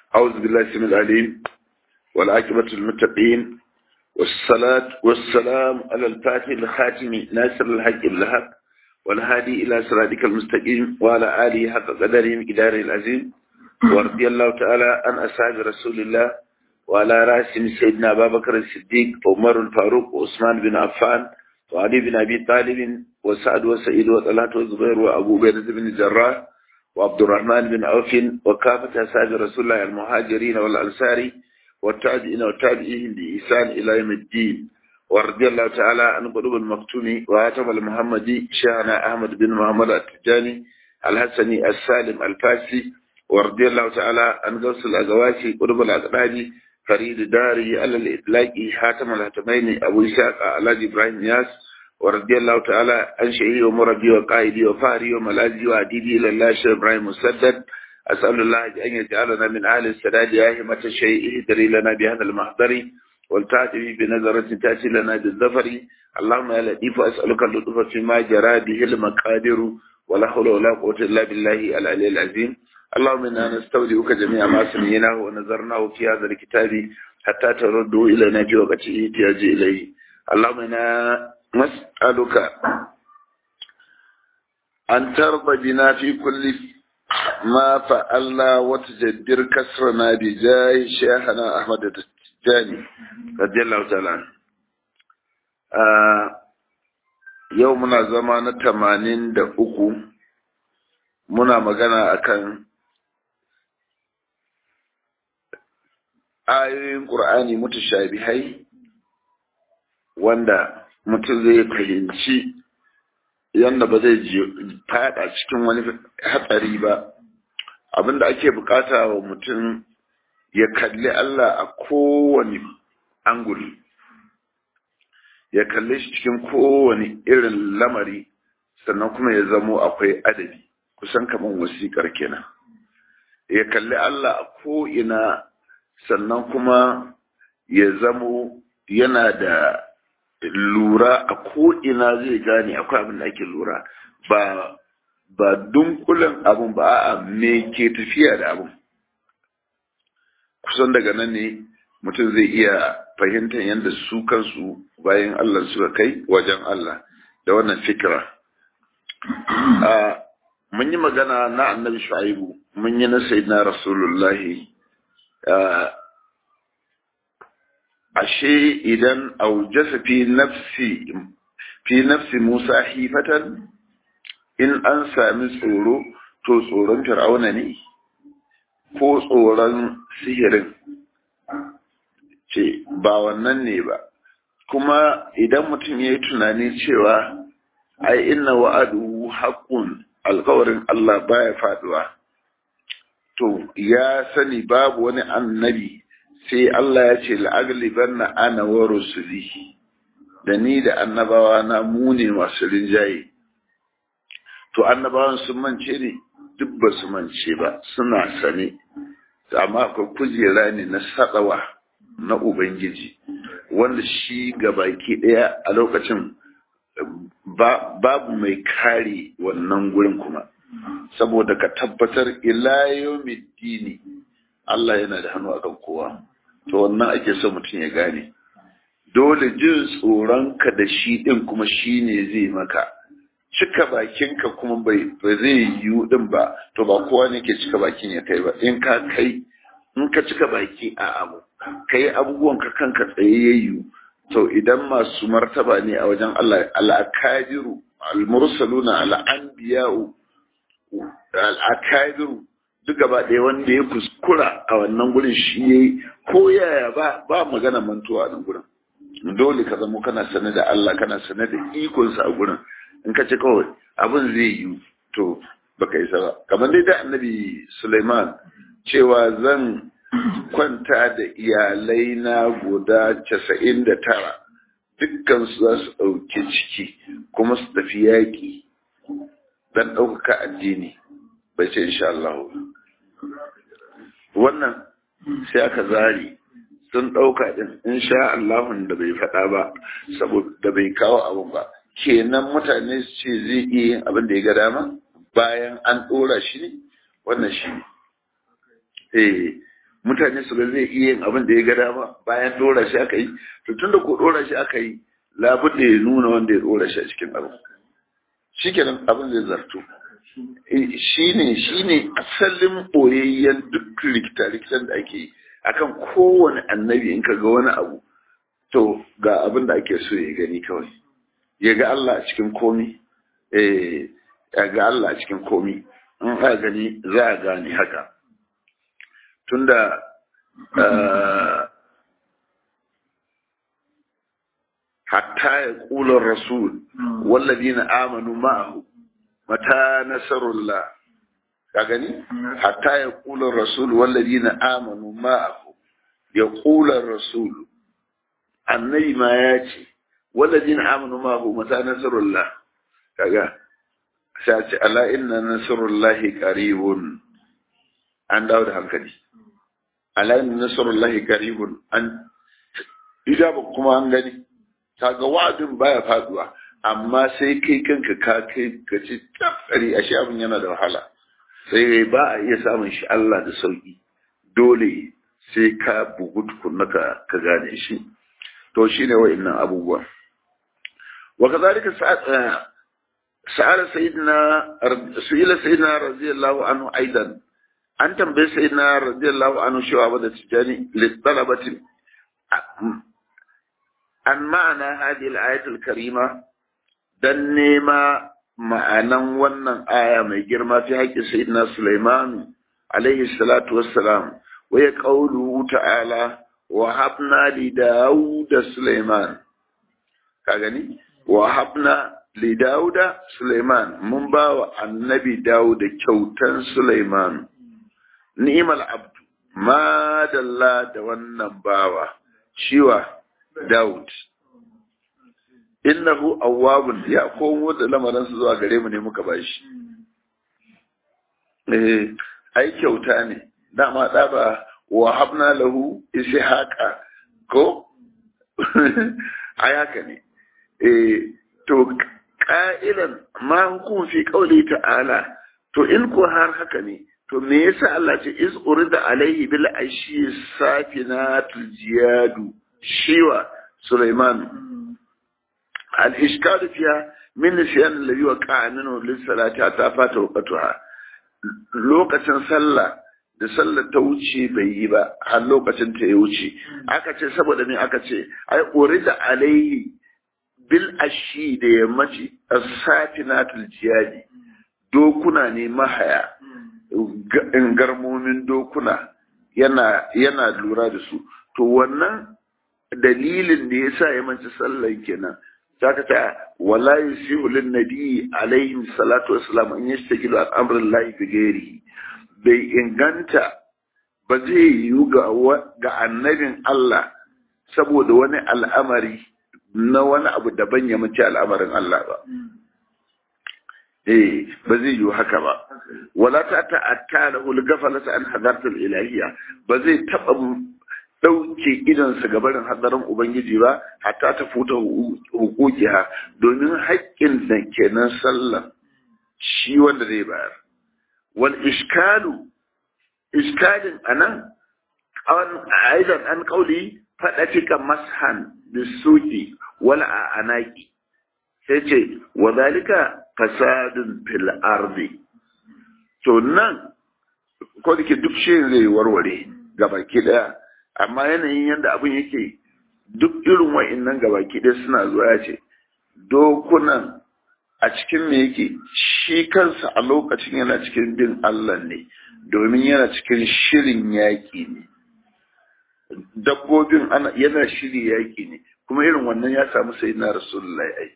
أعوذ بالله السميع العليم والعاقبة للمتقين والصلاة والسلام على الفاتح الخاتم ناصر الحق الهب والهادي إلى صراطك المستقيم وعلى آله حق قدره مقداره العظيم ورضي الله تعالى عن أصحاب رسول الله وعلى رأسهم سيدنا أبا بكر الصديق وعمر الفاروق وعثمان بن عفان وعلي بن أبي طالب وسعد وسعيد وطلحة وزبير وأبو بكر بن الجراح وعبد الرحمن بن عوف وكافة أصحاب رسول الله المهاجرين والأنصار والتابعين والتابعين بإحسان إلى يوم الدين ورضي الله تعالى عن قلوب المكتوم وهاتم المحمدي شيخنا أحمد بن محمد التجاني الحسني السالم الفاسي ورضي الله تعالى عن غوث الأزواجي قلوب الأقراب فريد داري على الإطلاق حاتم الهتمين أبو إسحاق على إبراهيم ياس ورضي الله تعالى عن شيخي ومربي وقائدي وفاري وملاذي وعديدي إلى الله شيخ إبراهيم مسدد أسأل الله أن يجعلنا من أهل السداد آهمة الشيء اهدري لنا بهذا المحضر والتأتي بنظرة تأتي لنا بالظفر اللهم يا لطيف أسألك اللطف فيما جرى به المقادر ولا حول ولا قوة إلا بالله العلي العظيم اللهم إنا نستودعك جميع ما سمعناه ونظرناه في هذا الكتاب حتى تردوا إلينا في وقت احتياج إليه اللهم إنا نسألك أن ترضى بنا في كل ما فعلنا وتجدر كسرنا بجاه شيخنا أحمد التجاني رضي الله تعالى عنه yau muna zama na tamanin da uku muna magana akan ayoyin ƙur'ani mutashabihai wanda mutum zai fahimci yadda ba zai fada cikin wani hatsari ba abinda ake bukata wa mutum ya kalli Allah a kowane anguli ya kalle shi cikin kowane irin lamari sannan kuma ya zamo akwai adabi kusan kamar wasiƙar kenan ya kalli Allah a ko'ina sannan kuma ya zamo yana da lura a ko'ina zai gane akwai abin da ake lura ba ba dunkulen abin ba a me ke tafiya da abin kusan daga nan ne mutum zai iya fahimtar yadda su kansu bayan Allah suka kai wajen Allah da wannan fikira mun yi magana na annabi shu'aibu mun yi na sayyidina rasulullahi ashe idan aujasa fi nafsi fi nafsi Musa hifatan in an sami tsoro to tsoron fir'auna ne ko tsoron sihirin ce ba wannan ne ba kuma idan mutum ya yi tunani cewa ai inna wa'adu haqqun alkawarin Allah baya faduwa to ya sani babu wani annabi sai Allah ya ce la'agliban na ana wa rusuli da ni da annabawa na mu ne masu rinjaye to annabawan sun mance ne duk ba su mance ba suna sane amma akwai kujera ne na sadawa na ubangiji wanda shi baki ɗaya a lokacin babu mai kare wannan gurin kuma saboda ka tabbatar ila dini Allah yana da hannu akan kowa to wannan ake so mutum ya gane dole jin tsoronka da shi ɗin kuma shi ne zai maka cika bakinka kuma bai zai yiwu ɗin ba to ba kowa ne ke cika bakin ya kai ba in ka kai in ka cika baki a abu kai abubuwan ka kanka tsayayyu to idan masu martaba ne a wajen Allah al-akabiru al-mursaluna al-anbiya'u al-akabiru duk gaba ɗaya wanda ya kuskura a wannan gurin shi yayi ko yaya ba ba magana mantuwa a nan gurin dole ka zama kana sane da Allah kana sane da ikonsa a gurin in ka ce kawai abin zai yi to baka isa ba kamar dai da annabi Sulaiman cewa zan kwanta da iyalai na guda casa'in da tara dukkan su za su ɗauki ciki kuma su tafi yaƙi don ɗaukaka addini bai ce insha Allah wannan sai aka zari sun ɗauka ɗin insha Allahun da bai faɗa ba saboda bai kawo abin ba kenan mutane su ce zai iya yin abin da ya ga dama bayan an ɗora shi ne wannan shi ne eh mutane su ga zai iya yin abin da ya ga dama bayan dora shi aka yi to tun da ko dora shi aka yi labud da ya nuna wanda ya dora shi a cikin abu shi kenan abin zai zarto shi ne shi ne asalin ɓoyayyen duk rikita-rikitan da ake yi akan kowane annabi in ka ga wani abu to ga abin da ake so ya gani kawai ya ga Allah a cikin komi eh ya ga Allah a cikin komi in aka gani za a gane haka tunda hatta ya ƙular rasul walladina amanu ma'ahu mata nasarullah ka gani hatta ya ƙular rasul walladina amanu ma'ahu ya ƙular rasul annabi ma ya ce walladina amanu ma'ahu mata nasarullah kaga sai ce ala inna nasarullahi qaribun an dawo da hankali ala inna nasarullahi qaribun an ijaba kuma an gani kaga wa'adin baya faduwa amma sai kai kanka ka kai ka ci tafari ashe abin yana da wahala sai ba a iya samun shi Allah da sauki dole sai ka bugu tukunna ka ka gane shi to shine wa'annan abubuwa wa kadhalika sa'ala sayyidina su'ila sayyidina radiyallahu anhu aidan an tambaye sayyidina radiyallahu anhu cewa ba da tijani litalabatin an ma'ana hadhihi al-ayatul karima dan nema ma'anan wannan aya mai girma fi haƙƙin sayyidina Sulaiman alaihi salatu wassalam wa ya qawluhu ta'ala wa habna li dauda Sulaiman ka gani wa habna li dauda Sulaiman mun ba wa annabi dauda kyautan Sulaiman ni'mal abdu ma dalla da wannan bawa shiwa Daud. Innahu awwabun ya komo da lamarinsa zuwa gare mu ne muka bashi. Eh, ai kyauta ne. Dama da ba wa habna lahu ishaqa ko? ai haka ne. Eh, to qa'ilan ma hukum fi qawli ta'ala to in ko har haka ne to me yasa Allah ce iz urida alaihi bil ashi safinatul jiyadu shiwa Sulaiman al-ishkal fiha min nisyan alladhi waqa'a minhu lis-salati ta fata waqtuha lokacin sallah da sallar ta wuce bai yi ba har lokacin ta ya wuce aka ce saboda me aka ce ai urida alaihi bil ashi da yammaci as-safinatul jiyadi dokuna ne mahaya garmomin dokuna yana yana lura da su to wannan dalilin da yasa ya manci sallan kenan zaka ta wala yusihu lin nabi alaihi salatu wassalam an yastajilu al amrin lahi bi ghairihi bai inganta ba zai yiwu ga ga annabin Allah saboda wani al'amari na wani abu daban ya mace al'amarin Allah ba eh ba zai yiwu haka ba wala ta ta'atta lahu al-ghaflata an hadartul ilahiyya ba zai taba dauke idansa ga barin hadarin ubangiji ba hatta ta futa hukukiha domin haƙƙin da kenan sallah shi wanda zai bayar wal iskalu iskalin anan an aidan an kauli fada fika mashan bisuki wala a anaki sai ce wa zalika fasadun fil ardi to nan ko da ke duk shi zai warware gabaki daya amma yanayin yadda abin yake duk irin wa'innan gabaki daya suna zuwa ya ce dokunan a cikin me yake shi kansa a lokacin yana cikin bin Allah ne domin yana cikin shirin yaƙi ne dabbobin ana yana shiri yaƙi ne kuma irin wannan ya samu sai na rasulullahi ai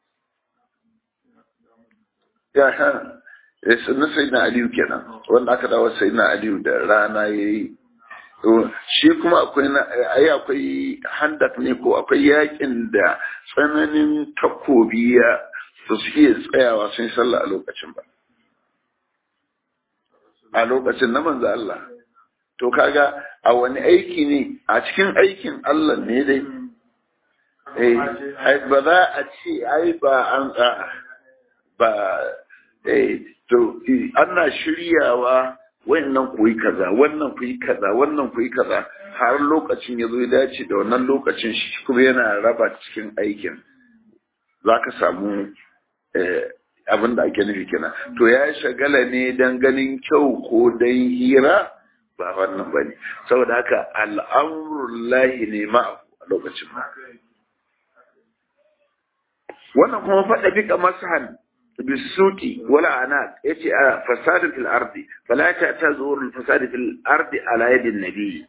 ya ha na sai na aliyu kenan wanda aka dawo sai na aliyu da rana ya yi shi kuma akwai ai akwai handak ne ko akwai yakin da tsananin takobi ya su iya tsayawa sun sallah a lokacin ba a lokacin na manzo Allah to kaga a wani aiki ne a cikin aikin Allah ne dai eh ba za a ce ai ba an ba eh to ana shiryawa wannan ku yi kaza wannan ku yi kaza wannan ku yi kaza har lokacin ya zo ya dace da wannan lokacin shi kuma yana raba cikin aikin za ka samu abin da ake nufi kenan to ya shagala ne don ganin kyau ko don hira ba wannan ba ne saboda haka al'amurullahi ne ma a lokacin ma wannan kuma faɗa fika masahan bisuki wala ana yace a fasadin fil ardi fala ta tazur al fasad fil ardi ala yadin nabi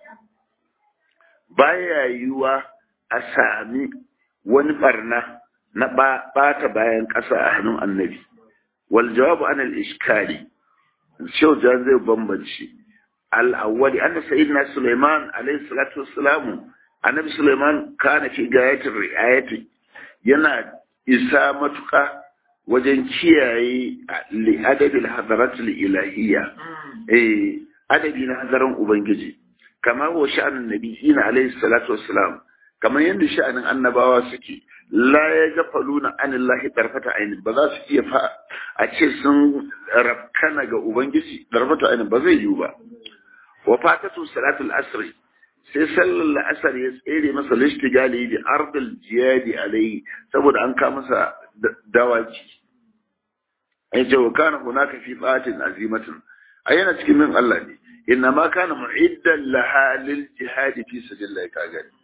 baya yiwa a sami wani barna na bata bayan ƙasa a hannun annabi wal jawabu an al iskali shau jan zai bambance al awwali anna sayyidina sulaiman alayhi salatu wassalam annabi sulaiman kana fi gayatir riayati yana isa matuƙa wajen kiyaye adadin hadaratul ilahiyya eh adadi na hadaran ubangiji kamar wa sha'anin nabiyina alayhi salatu wassalam kamar yadda sha'anin annabawa suke la ya gafaluna anillahi tarfata ainin ba za su iya fa a ce sun rafkana ga ubangiji tarfata ainin ba zai yiwu ba wa fatatu salatul asri sai sallar la'asar ya tsere masa lishtigali da ardal jiyadi alai saboda an ka masa dawaki ai ce wa kana hunaka fi fatin azimatin ai yana cikin min Allah ne inna ma kana mu'iddan laha lil jihad fi sabilillah ka gani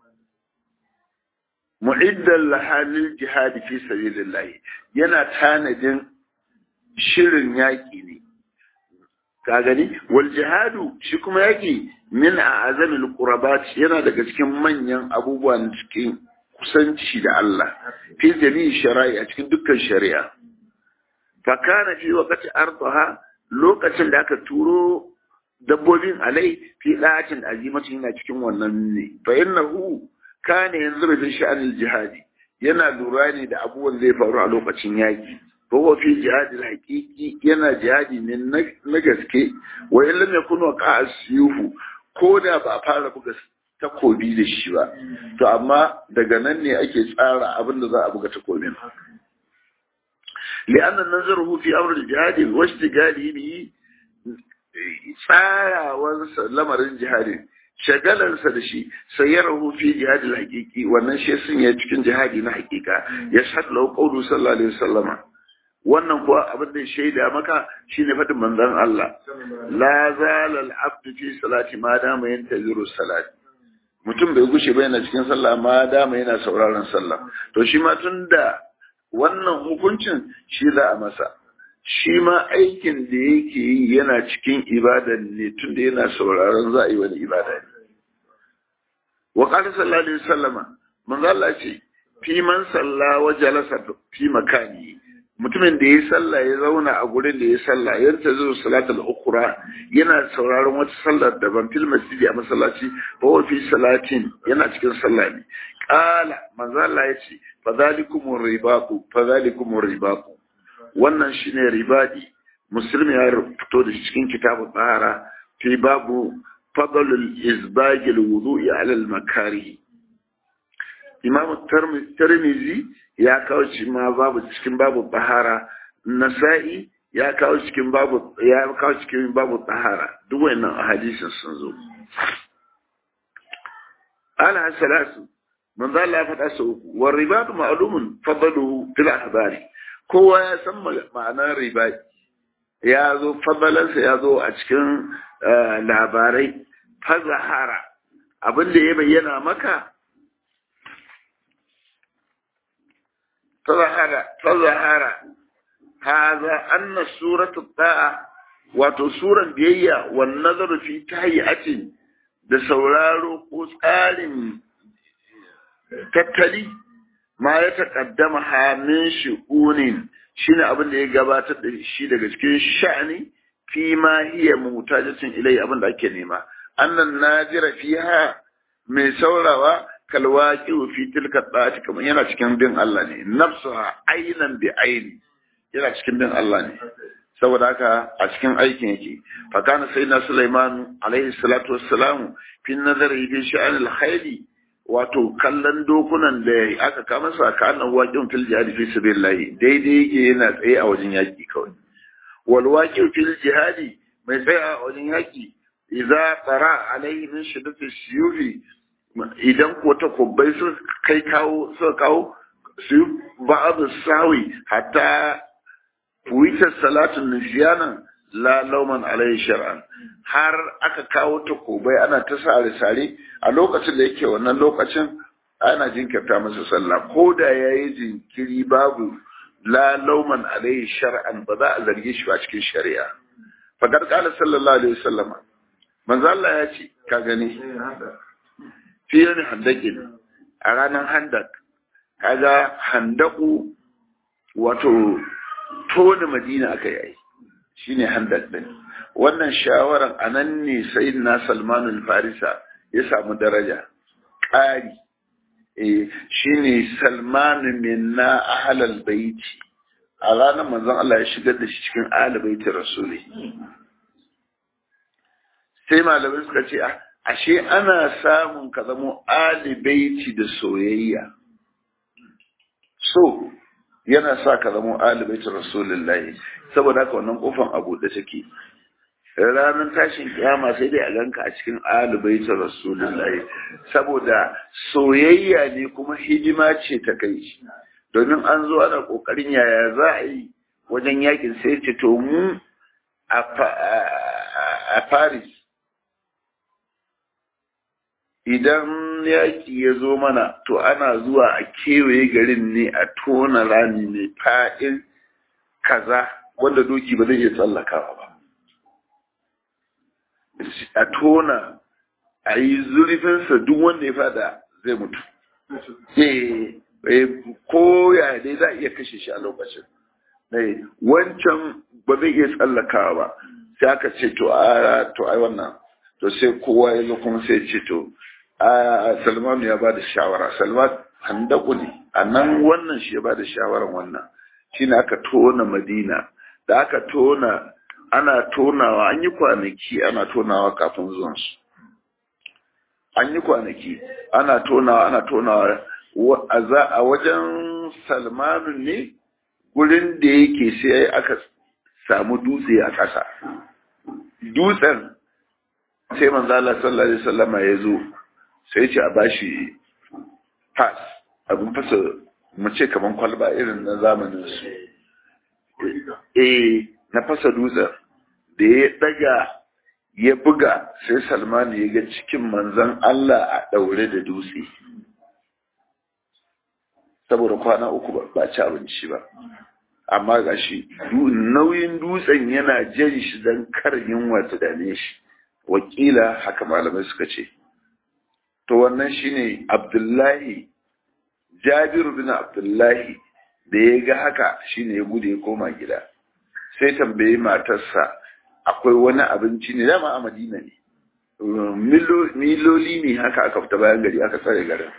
mu'iddan laha lil jihad fi sabilillah yana tanadin shirin yaki ne ka gani wal jihadu shi kuma yaki min a'azamil qurabat yana daga cikin manyan abubuwan cikin kusanci da Allah fi jami'i shari'a a cikin dukkan shari'a fa kana fi waqti ardaha lokacin da aka turo dabbobin alai fi da'atin azimatin yana cikin wannan ne fa innahu kana yanzu bi sha'anil jihadi yana lura ne da abubuwan zai faru a lokacin yaki فهو في جهاد الحقيقي ينا جهادي من نجسكي وإن لم يكن وقع السيوف كودا بأفعل بغس takobi da shi ba to amma daga nan ne ake tsara abin da za a buga takobin li'annan nazaruhu fi amr al-jihad wa ishtigali bi tsarawar lamarin jihadin shagalansa da shi sayyarahu fi jihad al-haqiqi wannan shi sun ya cikin jihadi na haqiqa ya sallahu qawlu sallallahu alaihi wasallama wannan kuwa abin da shaida maka shine faɗin manzon Allah la zalal abdu fi salati ma dama yantaziru salati mutum bai gushe ba yana cikin sallah ma dama yana sauraron sallah to shi ma tunda wannan hukuncin shi za a masa shi ma aikin da yake yi yana cikin ibada ne tunda yana sauraron za a yi wani ibada ne wa qala sallallahu alaihi wasallama manzo Allah ce fi man salla wa jalasa fi makani mutumin da ya sallah ya zauna a gurin da ya sallah ya ta zo salatul ukhra yana sauraron wata sallar daban fil masjidi a masallaci fa wa fi salatin yana cikin sallah ne qala manzo Allah ya ce fa zalikumur ribaqu fa zalikumur ribaqu wannan shine ribadi muslim ya fito da cikin kitabun tsara fi babu fadlul izbagil wudu'i ala al makarih imam tirmizi ya kawo shi ma babu cikin babu tahara nasa'i ya kawo cikin babu ya kawo cikin babu tahara duk wannan hadisin sun zo ala salasu man zalla ya faɗa su uku wa ribatu ma'lumun fadaluhu fil ahbari kowa ya san ma'anar riba ya zo fadalansa ya zo a cikin labarai fazahara abin da ya bayyana maka فظهر فظهر هذا أن سورة الطاعة wato suran biyayya wan nazaru fi tahiyyatin da sauraro ko tsarin tattali ma ya taƙaddama hamin shi'unin shine abin da ya gabatar da shi daga cikin sha'ani fi ma hiya mutajatin ilai abin da ake nema annan najira fiha mai saurawa kalwaki fi tilka ɗati kamar yana cikin bin Allah ne nafsuha ainan bi aini yana cikin bin Allah ne saboda haka a cikin aikin yake fa kana sayyidina Sulaiman alaihi salatu wassalam fi nazari fi sha'an al wato kallon dokunan da aka kama su aka annan waƙin fil jihadi fi sabilillah daidai yake yana tsaye a wajen yaki kawai wal waqi fil jihadi mai tsaya a wajen yaki idza tsara alaihi min shiddati shiyuhi idan ko ta kubbai su kai kawo su kawo su ba'd sawi hatta fuita salatun nisyanan la lauman alaihi shar'an har aka kawo ta kubai ana ta sare sare a lokacin da yake wannan lokacin ana jinkirta masa sallah ko da yayi jinkiri babu la lauman alaihi shar'an ba za a zarge shi ba cikin shari'a fadar kala sallallahu alaihi wasallam manzo Allah ya ce ka gani fi yani handakin a ranar handak kaga handaku wato tona madina aka yi shine handak din wannan shawaran anan ne sayyidina Salman al-Farisa ya samu daraja ƙari eh shine Salman minna ahlal baiti a ranar manzon Allah ya shigar da shi cikin ahlul baiti rasuli sai malamai suka ce ashe ana samun ka zamo ahlul baiti da soyayya so yana sa ka zamo ahlul baiti rasulullahi saboda haka wannan kofan abu da take ranar tashin kiyama sai dai a ganka a cikin alubaitar rasulullahi saboda soyayya ne kuma hidima ce ta kai shi domin an zo ana kokarin yaya za a yi wajen yakin sai ce to mu a paris idan yaki ya zo mana to ana zuwa a kewaye garin ne a tona rami mai fa'in kaza wanda doki ba zai iya tsallakawa ba a tona a yi zurfinsa duk wanda ya fada zai mutu ko ya dai za a iya kashe shi a lokacin wancan ba zai iya tsallakawa ba sai aka ce to a to ai wannan to sai kowa ya zo kuma sai ce to a salmanu ya ba da shawara salman handaku ne a nan wannan shi ya ba da shawaran wannan shine aka tona madina da aka tona ana tonawa an yi kwanaki ana tonawa kafin zuwansu an yi kwanaki ana tonawa ana tonawa a wajen salmanu ne gurin da yake sai aka samu dutse a ƙasa dutsen sai manzala sallallahu alaihi wasallama ya zo sai ce a bashi pass abin fasa mace kaman kwalba irin na zamanin su eh na fasa dutsen da ya daga ya buga sai salmanu ya ga cikin manzan Allah a daure da dutse saboda kwana uku ba ci abinci ba amma ga shi nauyin dutsen yana jan shi don kar yunwa ta dame shi wakila haka malamai suka ce to wannan shine abdullahi jabiru bin abdullahi da ya ga haka shine ya gudu ya koma gida sai tambayi matarsa akwai wani abinci ne dama a madina ne miloli ne haka aka fita bayan gari aka tsare garin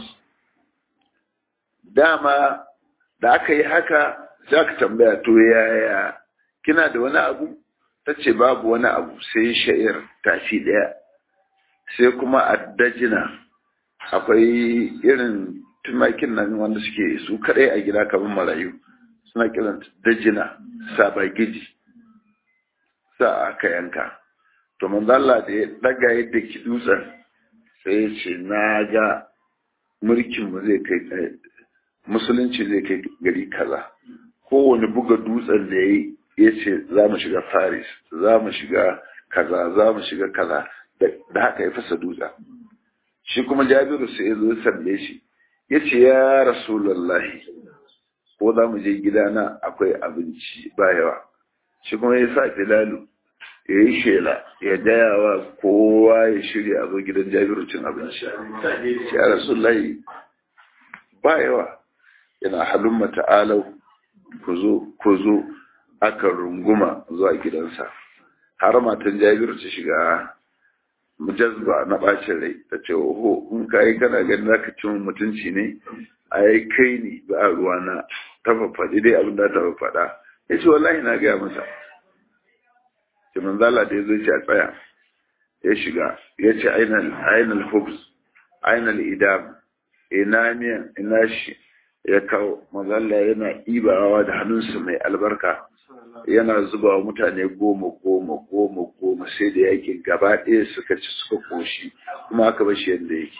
dama da aka yi haka za ka tambaya to yaya kina da wani abu ta ce babu wani abu sai sha'ir tafi ɗaya sai kuma addajina akwai irin tumakin nan wanda suke su kaɗai a gida kamar marayu suna kiran dajina sabagiji sa aka yanka to manzala da ya daga yadda ki dutsen sai ya ce na ga mulkinmu zai kai musulunci zai kai gari kaza kowane buga dutsen da ya ya ce za mu shiga paris za mu shiga kaza za mu shiga kaza da haka ya fasa dutsen shi kuma jabiru sai ya zo sande shi ya ce ya rasulallahi ko za mu je gidana akwai abinci ba yawa shi kuma ya sa filalu ya yi shela ya gaya wa kowa ya shirya a zo gidan jabiru cin abinci shi ya rasulallahi ba yawa yana halin mata'alau ku zo aka runguma zuwa gidansa har matan jabiru ta shiga jazba na bacin rai ta ce oho in ka yi kana ganin zaka ci mutunci ne a yi kai ne ba a ruwa na ta faɗi dai abin da ta faɗa ya ce wallahi na gaya masa ce manzala da ya zo ce a tsaya ya shiga ya ce ainal hubs ainal idam ina miyan ina shi ya kawo mazalla yana ibawa da hannunsa mai albarka yana zuba wa mutane goma goma goma goma sai da yakin gaba ɗaya suka ci suka koshi kuma aka bashi yadda yake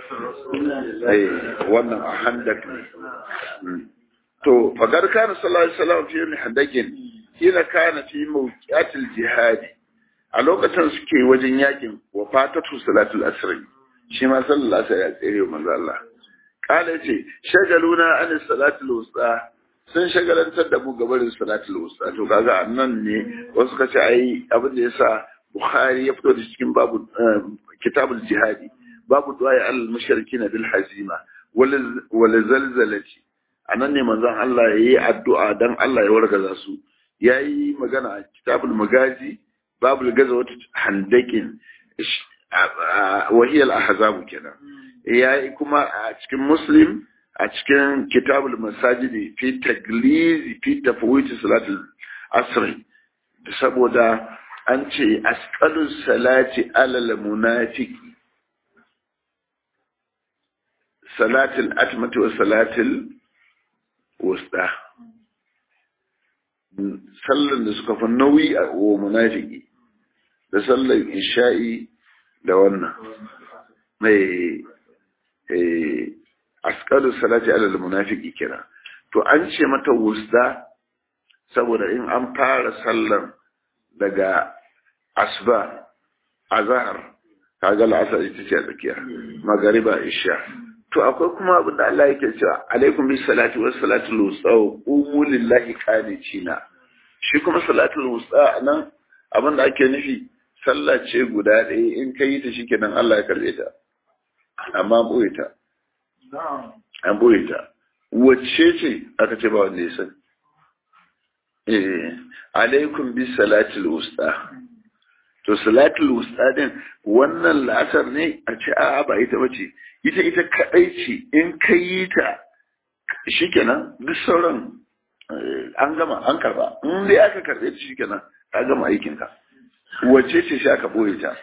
wannan a handak ne to fagar kana sallallahu alaihi wasallam fi yin handakin kila kana fi mawqiatil jihadi a lokacin suke wajen yakin wa fatatu salatul asr shi ma sallallahu alaihi ya tsere manzo Allah kala ce shagaluna an salatul wusta sun shagalantar da mu gabarin salatul wusta to kaga annan ne wasu kace ai abin da yasa Bukhari ya fito da cikin babu kitabul jihadi babu du'a al mushrikin bil hazima wal zalzalati anan ne manzon Allah yayi addu'a dan Allah ya wargaza su yayi magana a kitabul magazi babul gazawat handakin wa hiya al ahzab kenan yayi kuma a cikin muslim a cikin kitabul masajidi fi taglizi fi tafwit salatul asr saboda an ce asqalu salati alal munafiqi salatul atmati wa salatul wusta sallan da suka fi nauyi a wa munafiki da sallan isha'i da wannan mai askalu salati alal munafiki kira to an ce mata wusta saboda in an fara sallan daga asba azhar kaga al'asar ita ce a tsakiya magariba isha to akwai kuma abin da Allah yake cewa alaikum bis salati was salatul wusta qumu lillahi qanitina shi kuma salatul wusta nan abin da ake nufi sallah ce guda ɗaya in ka yi ta shikenan Allah ya karbe ta amma boye ta an boye ta wacce ce aka ce ba wanda ya sani eh alaikum bis salatul wusta to salatul wusta din wannan la'asar ne a ce a'a ba ita bace ita ita kadai ce in ka yi ta shikenan duk sauran an gama an karba in dai aka karbe ta shikenan ka gama aikin ka wace ce sai aka boye ta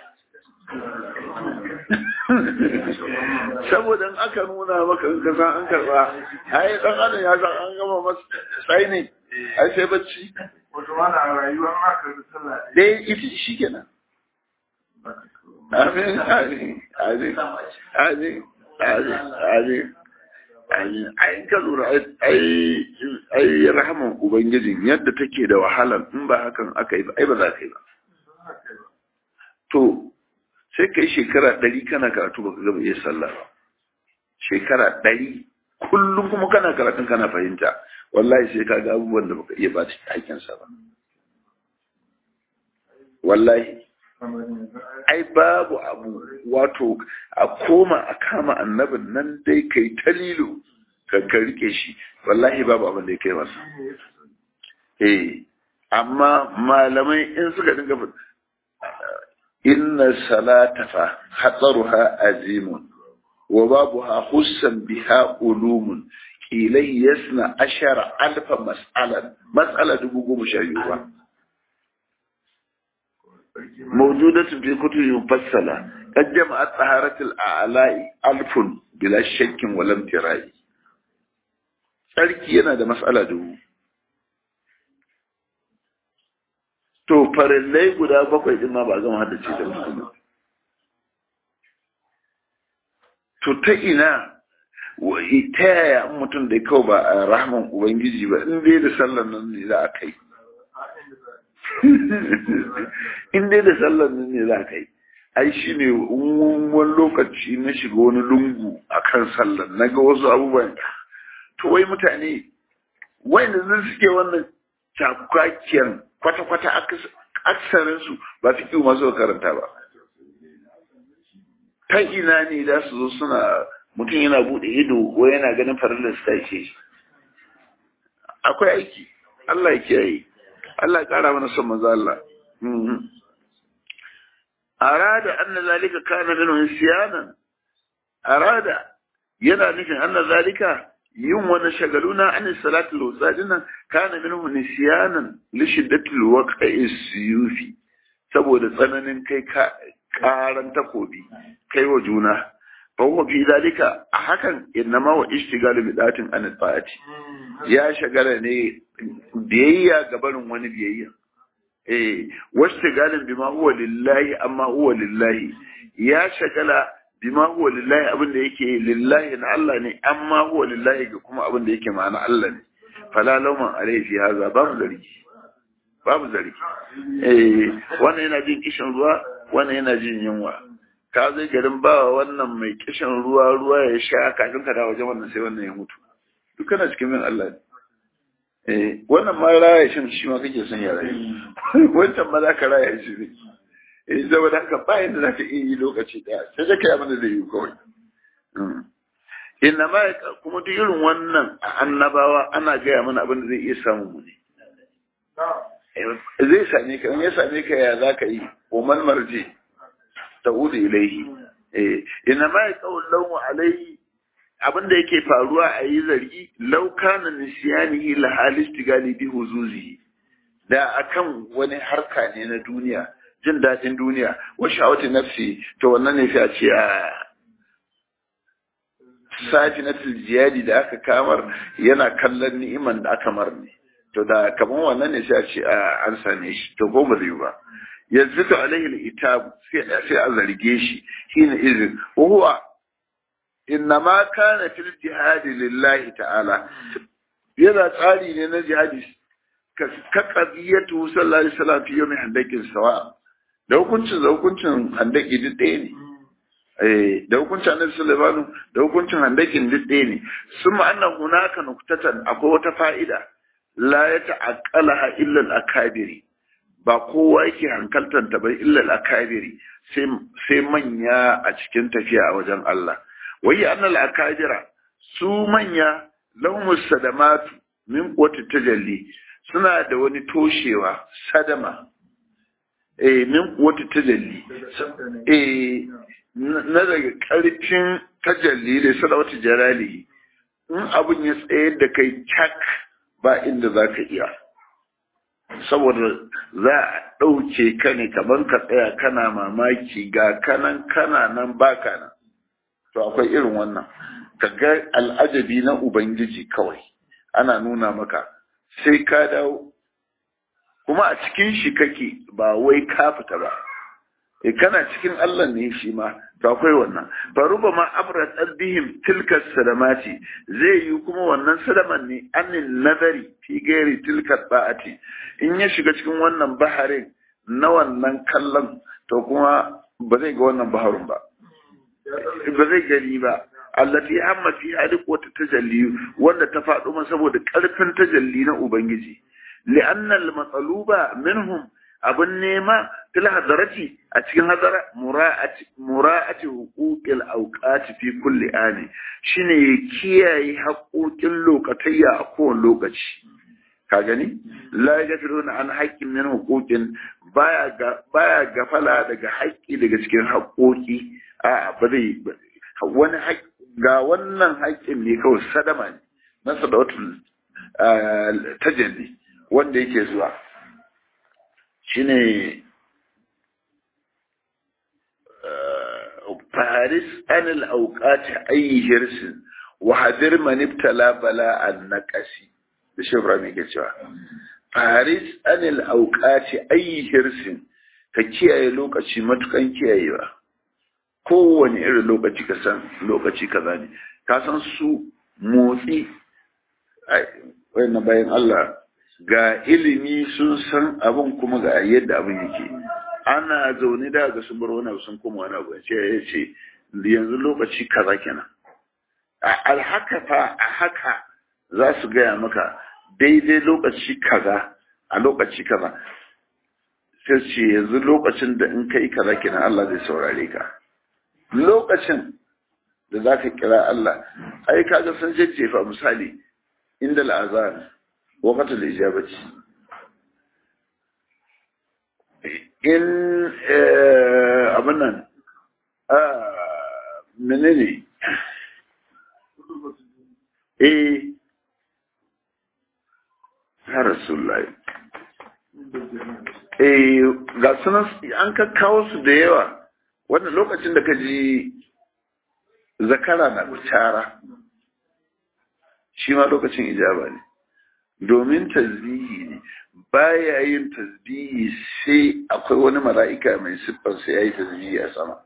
saboda in aka nuna maka in ka san an karba ai dan adam ya san an gama masa sai ne ai sai bacci wato wani a rayuwar aka bi sallah dai ita shikenan Amin, amin, amin, amin, amin, amin, amin. Ai, ka lura, ai, ai, rahaman Ubangijin yadda take da wahalar in ba hakan aka yi ba, ai ba za ka yi ba. To, sai ka yi shekara ɗari kana karatu ba ka gaba iya sallah ba. Shekara ɗari, kullum kuma kana karatun kana fahimta, wallahi sai ka ga abubuwan da baka iya ba ta hakinsa ba. Wallahi. ai babu abu wato a koma a kama annabin nan dai kai ta lilo ka ka rike shi wallahi babu abin da ya kai masa eh amma malamai in suka dinga inna salata fa hatsaruha azimun wa babuha hussan biha ulumun ilai yasna ashara alfa mas'alan mas'ala dubu goma sha biyu ba موجودة في كتب مفصلة قد جمعت طهارة الأعلاء ألف بلا شك ولا امتراء tsarki yana da matsala dubu to farillai guda bakwai din ma ba zama haddace da mutum to ta ina ta yaya mutum da kawai ba a rahman ubangiji ba in dai da sallan nan ne za a kai in dai da sallar nan ne za ka yi ai shi ne wani lokaci na shiga wani lungu a kan sallar na ga wasu abubuwan to wai mutane wanda zai suke wannan cakakiyar kwata-kwata aksarinsu ba fi kiwo masu karanta ba ta ina ne za su zo suna mutum yana buɗe ido ko yana ganin farillar su ta shi akwai aiki Allah ya kiyaye Allah ya ƙara mana son maza Allah. Arada anna zalika kana min siyanan. Arada yana nufin anna zalika yin wani shagaluna an salatu al-wusadina kana min nisyanan li shiddati al-waqi suyufi saboda tsananin kai karan takobi kai wa juna fa huwa fi zalika a hakan innama wa ishtigalu bi datin an ta'ati ya shagala ne biyayya ga barin wani biyayya eh washtigalin bima huwa lillahi amma huwa lillahi ya shagala bima huwa lillahi abin da yake lillahi na Allah ne amma huwa lillahi ga kuma abin da yake ma'ana Allah ne fala lauman alaihi fi haza babu zargi babu zargi eh wannan yana jin kishin ruwa wannan yana jin yunwa ka zai garin bawa wannan mai kishin ruwa ruwa ya sha kafin ka dawo wajen wannan sai wannan ya mutu duk kana cikin min Allah ne eh wannan ma raya shin shi ma kake son ya rayu wancan ma za ka raya shi ne eh saboda haka ba yadda za ka iya yi lokaci daya sai da kai abin da zai yi kawai inna ma kuma duk irin wannan a annabawa ana gaya mana abin da zai iya samu mu ne zai same ka in ya same ka ya za ka yi umar marje ta udu ilaihi inna ma ya kawo launu alaihi abin da yake faruwa a yi zargi laukanan nisiyanihi la halisti galibi huzuzi da akan wani harka ne na duniya jin daɗin duniya wa sha'awati nafsi to wannan ne sai a ce a safi na jiyadi da aka kamar yana kallon ni'iman da aka mar ne to da kaman wannan ne sai a ce an same shi to ko ba zai ba yanzu to alaihi itab sai sai a zarge shi shine izin huwa innama kana fil jihadi lillahi ta'ala yana tsari ne na jihadi ka qadiyatu sallallahu alaihi wasallam fi yawmi handakin sawa da hukuncin da hukuncin handaki duk ɗaya ne eh da hukuncin annabi sallallahu da hukuncin handakin duk ɗaya ne summa anna hunaka nuktatan akwai wata fa'ida la ya ta'aqqalaha illa al-akabiri ba kowa yake hankaltar ta bai illa al-akabiri sai sai manya a cikin tafiya a wajen Allah wai annal akabira su manya lahum sadamatu min quwwati tajalli suna da wani toshewa sadama eh min quwwati tajalli eh na daga karfin tajalli da sadawati jalali in abun ya tsayar da kai cak ba inda za ka iya saboda za a ɗauke ka ne kamar ka tsaya kana mamaki ga kanan kana nan baka nan to akwai irin wannan ka ga al'ajabi na ubangiji kawai ana nuna maka sai ka dawo kuma a cikin shi kake ba wai ka fita ba e kana cikin Allah ne shi ma to akwai wannan faruba ma abrat bihim tilka salamati zai yi kuma wannan salaman ne annin nazari fi gairi tilka ba'ati in ya shiga cikin wannan baharin na wannan kallon to kuma ba zai ga wannan baharun ba ba zai gani ba allati amma fi halik wata tajalli wanda ta faɗo masa saboda ƙarfin tajalli na ubangiji li'anna al-matsaluba minhum abin nema fil hadarati a cikin hadara mura'ati mura'ati huquqil awqati fi kulli ani shine ya kiyaye haƙoƙin lokatayya a kowane lokaci ka gani la yafiruna an haqqin min huquqin baya ga baya gafala daga haƙƙi daga cikin haƙoƙi a ba zai wani ga wannan haƙƙin ne kawai sadama ne na sadawatul tajalli wanda yake zuwa shine faris anil auqati ayi hirsin wa hadir man ibtala bala an naqasi da shi Ibrahim yake cewa faris anil auqati ayi hirsin ka kiyaye lokaci matukan kiyayewa kowane irin lokaci ka san lokaci kaza ne ka san su motsi wayannan bayan Allah ga ilimi sun san abin kuma ga yadda abin yake ana zaune da ga sun bar wani abu sun kuma wani abu ce ya ce yanzu lokaci kaza kenan a alhaka fa a haka za su gaya maka daidai lokaci kaza a lokaci kaza sai ce yanzu lokacin da in kai kaza kenan Allah zai saurare ka lokacin da za ka kira Allah ai kaga sun jejjefa misali inda al'azan وقت الإجابة إن أبنا منني إيه يا رسول الله eh ga sunan an ka kawo su da yawa wannan lokacin da ka ji zakara na kucara shi ma lokacin ijaba ne domin tasbihi ne baya yin tasbihi sai akwai wani mala'ika mai siffar sai ya yi tasbihi a sama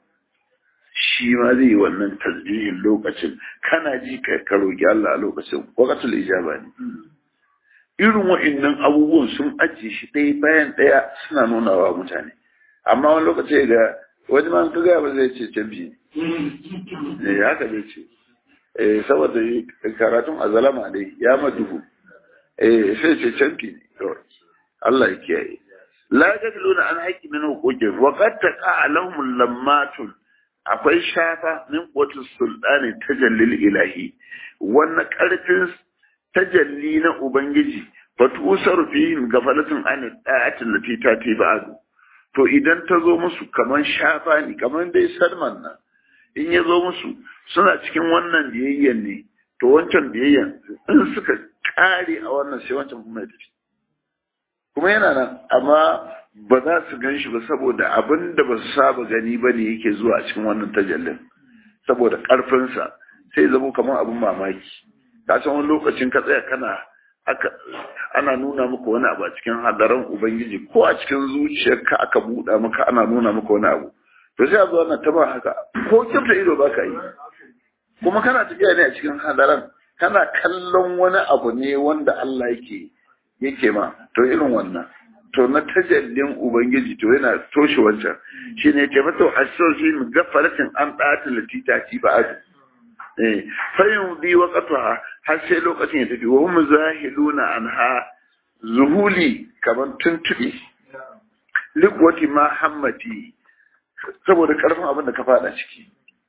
shi ma zai yi wannan tasbihin lokacin kana ji ka roƙi Allah a lokacin waqtul ijaba ne irin wa'annan abubuwan sun ajiye shi ɗaya bayan ɗaya suna nuna wa mutane amma wani lokaci ga wani ma ka gaya ba zai ce canfi ne haka zai ce eh saboda karatun azalama dai ya maduhu eh sai ce canfi ne kawai Allah ya kiyaye la tadluna an haqqi min huquqin wa qad taqa lahum lammatun akwai shafa min qutus sultani tajallil ilahi wannan karfin tajalli na ubangiji fatusar fihim gafalatun an da'atin lati tati ba'du to idan ta zo musu kaman shafa ne kaman dai salman nan in ya zo musu suna cikin wannan biyayyan ne to wancan biyayyan in suka kare a wannan sai wancan kuma ya tafi kuma yana nan amma ba za su gan shi ba saboda abin da ba su saba gani ba ne yake zuwa a cikin wannan tajallin saboda ƙarfinsa sai zama kamar abin mamaki ka san wani lokacin ka tsaya kana aka ana nuna maka wani abu a cikin hadaran ubangiji ko a cikin zuciyarka aka buɗa maka ana nuna maka wani abu to sai a zo ana taba haka ko kyauta ido ba ka yi kuma kana tafiya ne a cikin hadaran kana kallon wani abu ne wanda Allah yake yake ma to irin wannan to na tajallin ubangiji to yana toshe wancan shine yake mata asirri min gafaratin an ɗata latita ci ba adu eh fayin bi waqatuha har sai lokacin ya tafi wa hum zahiluna anha zuhuli kaman tuntubi likwati ma hammati saboda karfin abin da ka fada ciki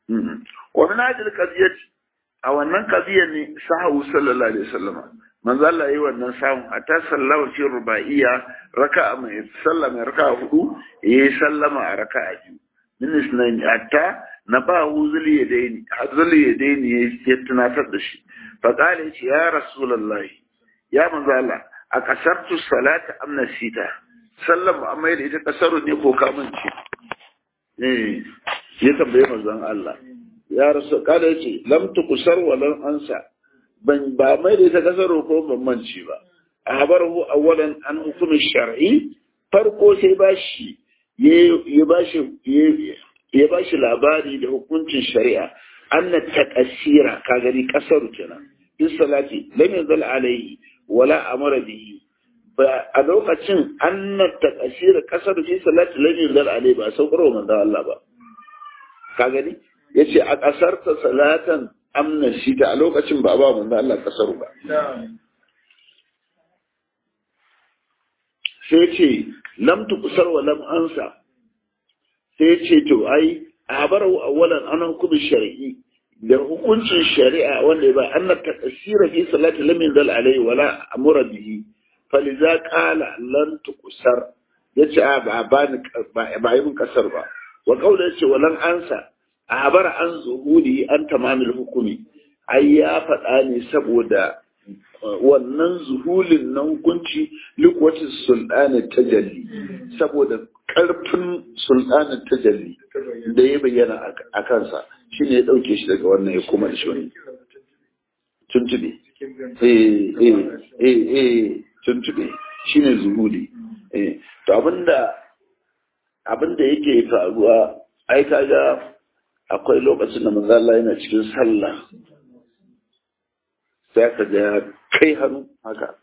wa min hadhihi al a wannan qadiyar ne sahabu sallallahu alaihi wasallam manzo Allah yayi wannan samun hatta sallama fi rubaiya raka'a mai sallama raka'a hudu yayi sallama a raka'a biyu min isnan hatta na ba hu zuli yadaini zuli yadaini ya tunatar da shi fa qala ya rasulullahi ya manzo Allah a kasartu salata am nasita sallam amma da ita kasaru ne ko kamanci eh ya tambaye manzon Allah ya rasu kada yace lam tukusar wa lam ansa ban ba mai da ita kasaro ko ban manci ba ahbarahu awwalan an hukumi shar'i farko sai bashi ya bashi ya bashi labari da hukuncin shari'a anna taqsira ka gani kasaru kenan in salati lam yazal alayhi wala amara bihi ba a lokacin anna taqsira kasaru fi salati lam yazal alayhi ba saukarwa manzo Allah ba ka gani yace a kasarta salatan amna shi ta a lokacin ba ba manzo Allah kasaru ba sai ce lam tukusar wa lam ansa sai ce to ai abarau awwalan an hukumin shar'i da hukuncin shari'a wanda ba an ta tasira fi salati lam yanzal alai wala amura bihi faliza qala lan tukusar yace a ba ba ni ba yi mun kasar ba wa kaula yace walan ansa abara an zuhudi an tamamil hukumi ai ya faɗa ne saboda wannan zuhulin na hukunci likwatin sultanin tajalli saboda ƙarfin sultanin tajalli da ya bayyana a kansa shi ne ya ɗauke shi daga wannan ya kuma da shi wani tuntube eh eh eh eh tuntube shi ne zuhuli eh to abinda abinda yake faruwa ai kaga akwai lokacin da manzo Allah yana cikin sallah sai ka ga kai hannu haka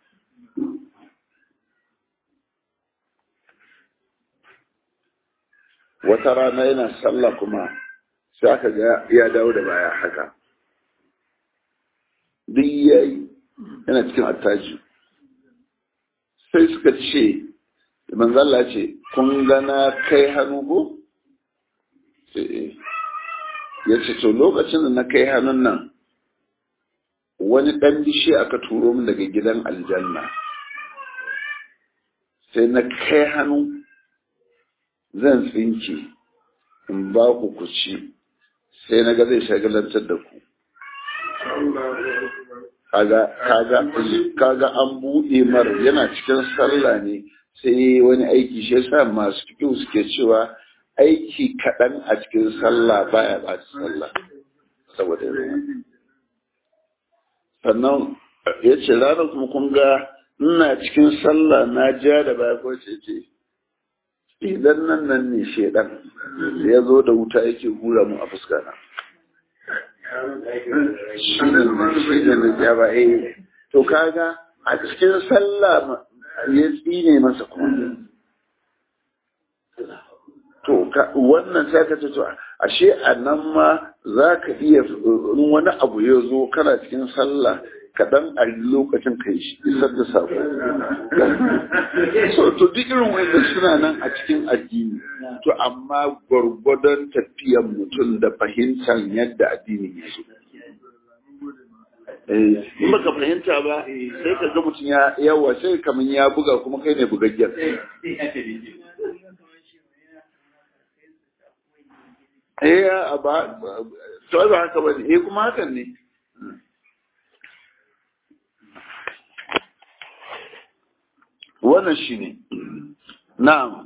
wata rana yana sallah kuma sai aka ga ya dawo da baya haka duk yayi yana cikin attaji sai suka ce manzalla ce kun gana kai hannu ko ya ce to lokacin da na kai hannun nan wani ɗan bishe aka turo min daga gidan aljanna sai na kai hannu zan tsinke in ba ku ku ci sai na ga zai shagalantar da ku kaga an buɗe mar yana cikin sallah ne sai wani aiki shi yasa masu fiƙi suke cewa aiki kaɗan a cikin sallah baya ɓaci sallah saboda yanzu sannan ya ce ranar kuma kun ga ina cikin sallah na ja da baya ko ce ce idan nan nan ne shedan ya zo da wuta yake hura mu a fuska na shi da na ja ba eh to kaga a cikin sallah ya tsine masa kuma to wannan sai ka ce to ashe a nan ma za ka iya in wani abu ya zo kana cikin sallah kaɗan a lokacin kai shi isar da sako so to duk irin wanda suna nan a cikin addini to amma gwargwadon tafiyan mutum da fahimtar yadda addini ya so in baka fahimta ba sai ka ga mutum ya yawa sai kamar ya buga kuma kai ne bugaggen eh ba to ba haka ba ne eh kuma hakan ne wannan shine na'am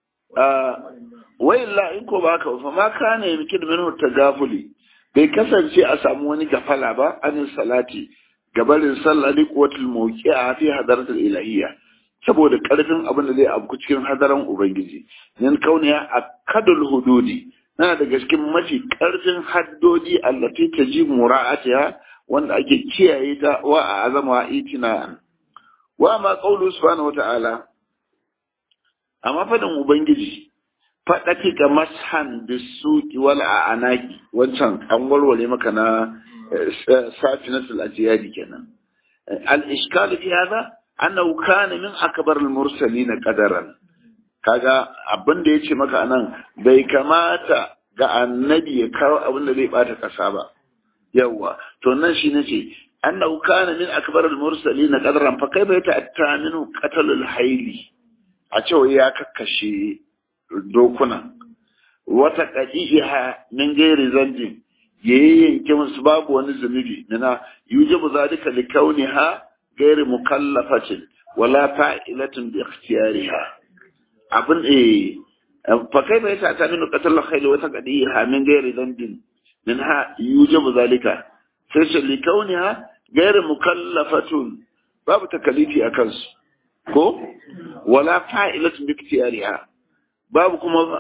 wai la in ko ba haka fa ma kana yamkin minhu tagafuli bai kasance a samu wani gafala ba anin salati gabarin sallah li quwwatul mawqi'a fi hadaratul ilahiyya saboda karfin abin da zai abu cikin hadaran ubangiji nan kauniya akadul hududi na daga cikin mafi karfin haddodi allati taji mura'atiha wanda ake kiyaye ta wa a azama itina wa ma qawlu subhanahu wata'ala amma fadin ubangiji fadaki ga mashan bisuki wal anaki wancan an warware maka na safinatul ajiyadi kenan al ishkal fi hada annahu kana min akbar al mursalin qadaran kaga abin da yace maka anan bai kamata ga annabi ya kawo abin da zai bata kasa ba yawa to nan shi nace annahu kana min akbar al mursalin qadaran fa kaifa yata'atta minhu qatl al hayli a cewa ya kakkashe dokuna wata qadiha min gairi zanjin yayyanke musu babu wani zunubi nana yujibu zalika likauniha gairi mukallafatin wala fa'ilatin bi ikhtiyariha abin eh fa kai bai ta tani qatl khayl wa taqdiha min gairi dhanbin minha yujibu zalika sai shi likauniha gairi mukallafatun babu takalifi akan su ko wala fa'ilatin bi ikhtiyariha babu kuma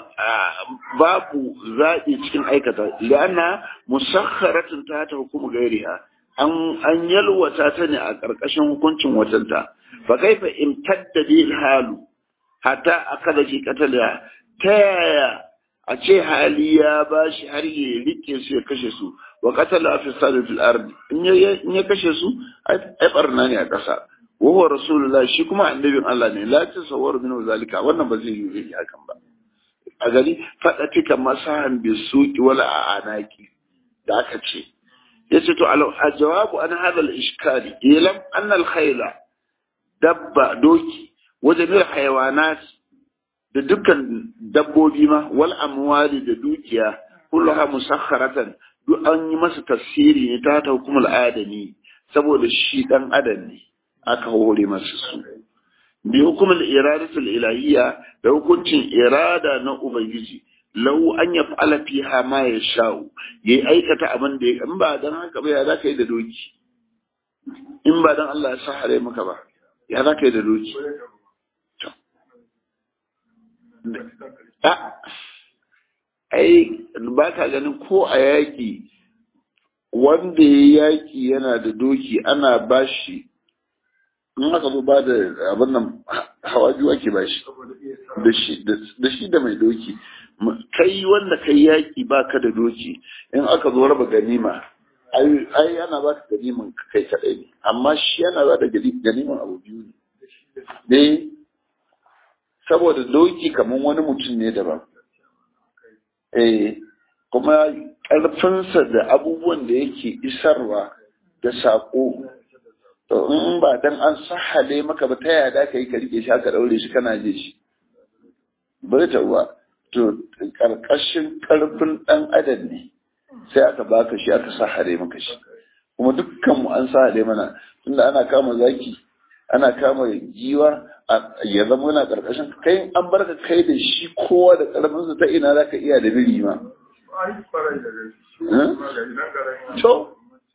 babu zaɓi cikin aikata li'anna musakharatun ta ta hukumu gairiha an an yalwata ta ne a ƙarƙashin hukuncin watanta fa kaifa imtadda bil halu hatta akala ki qatala ta yaya a ce hali ya bashi har ya rike su ya kashe su wa qatala fi sadatil ardi in ya kashe su ai barna ne a ƙasa wa huwa rasulullah shi kuma annabin Allah ne la tasawwaru min zalika wannan ba zai yi hakan ba a gari faɗa tika masahan bi suki wala a anaki da aka ce ya ce to a jawabu an hada al-ishkali ilam anna al-khayla dabba doki wa jami'ar hayawanat da dukkan dabbobi ma wal amwali da dukiya kullaha musakharatan duk an yi masa tafsiri ne ta ta hukumul adami saboda shi dan adam ne aka hore masa su bi hukumul iradatul ilahiyya da hukuncin irada na ubangiji lau an ya fa'ala fiha ma ya sha'u ya yi aikata abin da ya in ba dan haka ba ya za ka yi da doki in ba dan Allah ya sa hare maka ba ya za ka yi da doki ai ba ka ganin ko a yaƙi wanda ya yaƙi yana da doki ana bashi in aka zo ba da abin nan hawa biyu ake ba shi da shi da mai doki kai wanda kai yaƙi ba ka da doki in aka zo raba ganima ai yana ba ka ganiman kai kaɗai ne amma shi yana ba da ganiman abu biyu ne ne saboda doki kamar wani mutum ne daban eh kuma ƙarfinsa da abubuwan da yake isarwa da saƙo to in ba dan an sahale maka ba ta yada ka yi ka rike shi aka daure shi kana je shi bai ta uwa to karkashin karfin dan adam ne sai aka baka shi aka sahale maka shi kuma dukkan mu an sahale mana tunda ana kama zaki ana kama giwa ya zama yana karkashin kai an barka kai da shi kowa da karfin sa ta ina zaka iya da biri ma to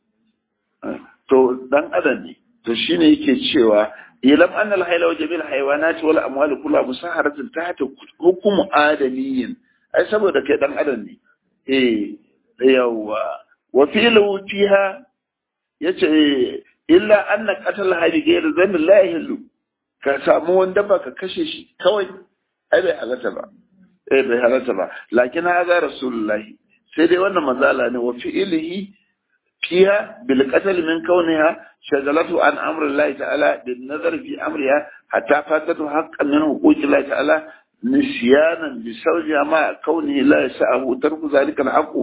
to dan adam ne to shine yake cewa ilam annal hayla wa jamil haywanat wal amwal kullu musaharatun tahta hukum adamiyyin ai saboda kai dan adam ne eh yawa wa fi lawtiha yace illa anna qatala hadi ghayr dhanbi la yahillu ka samu wanda ba ka kashe shi kawai ai bai halatta ba eh bai halatta ba lakin hadha rasulullahi sai dai wannan mazala ne wa fi'ilihi fiha bil qatl min kauniha shagalatu an amri Allah ta'ala bin nazar fi amriha hatta fatatu haqqan min huquqi Allah ta'ala nisyanan bi sawjiha ma kaunihi la yasa'u tarku zalika al-haqq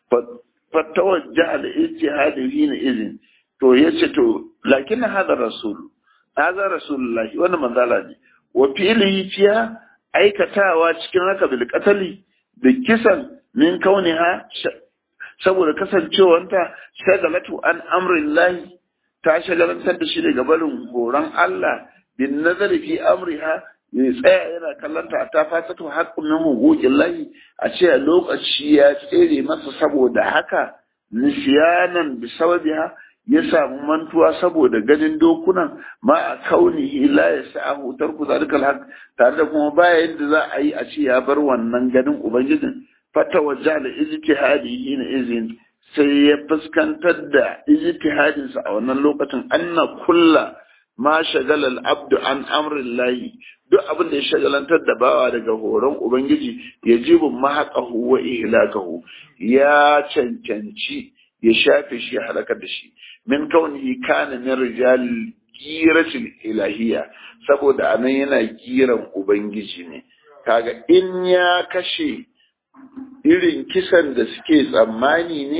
fatawajjaha al-ijtihad hina idhin to yace to lakin hadha rasul hadha rasulullahi wannan manzala ne wa fi'ilihi fiha aikatawa cikin haka bil qatli da kisan min kauniha saboda kasancewanta shagalatu an amrin lahi ta shagalantar da shi daga barin horon Allah bin nazari fi amriha ya tsaya yana kallanta ta fasatu haƙƙun min hugugin lahi a ce a lokaci ya tsere masa saboda haka nisyanan bi sababiha ya samu mantuwa saboda ganin dokunan ma a kaunihi la ya sa'ahu tarku zalikal haq tare da kuma baya yadda za a yi a ce ya bar wannan ganin ubangijin fata wajja da ijtihadi na izin sai ya fuskantar da ijtihadinsa a wannan lokacin anna kulla ma shagala al-abdu an amrin lahi duk abin da ya shagalantar da bawa daga horon ubangiji ya jibu mahaqahu wa ihlakahu ya cancanci ya shafe shi ya halakar da shi min kaunihi kana min rijal giratil ilahiyya saboda anan yana giran ubangiji ne kaga in ya kashe irin kisan da suke tsammani ne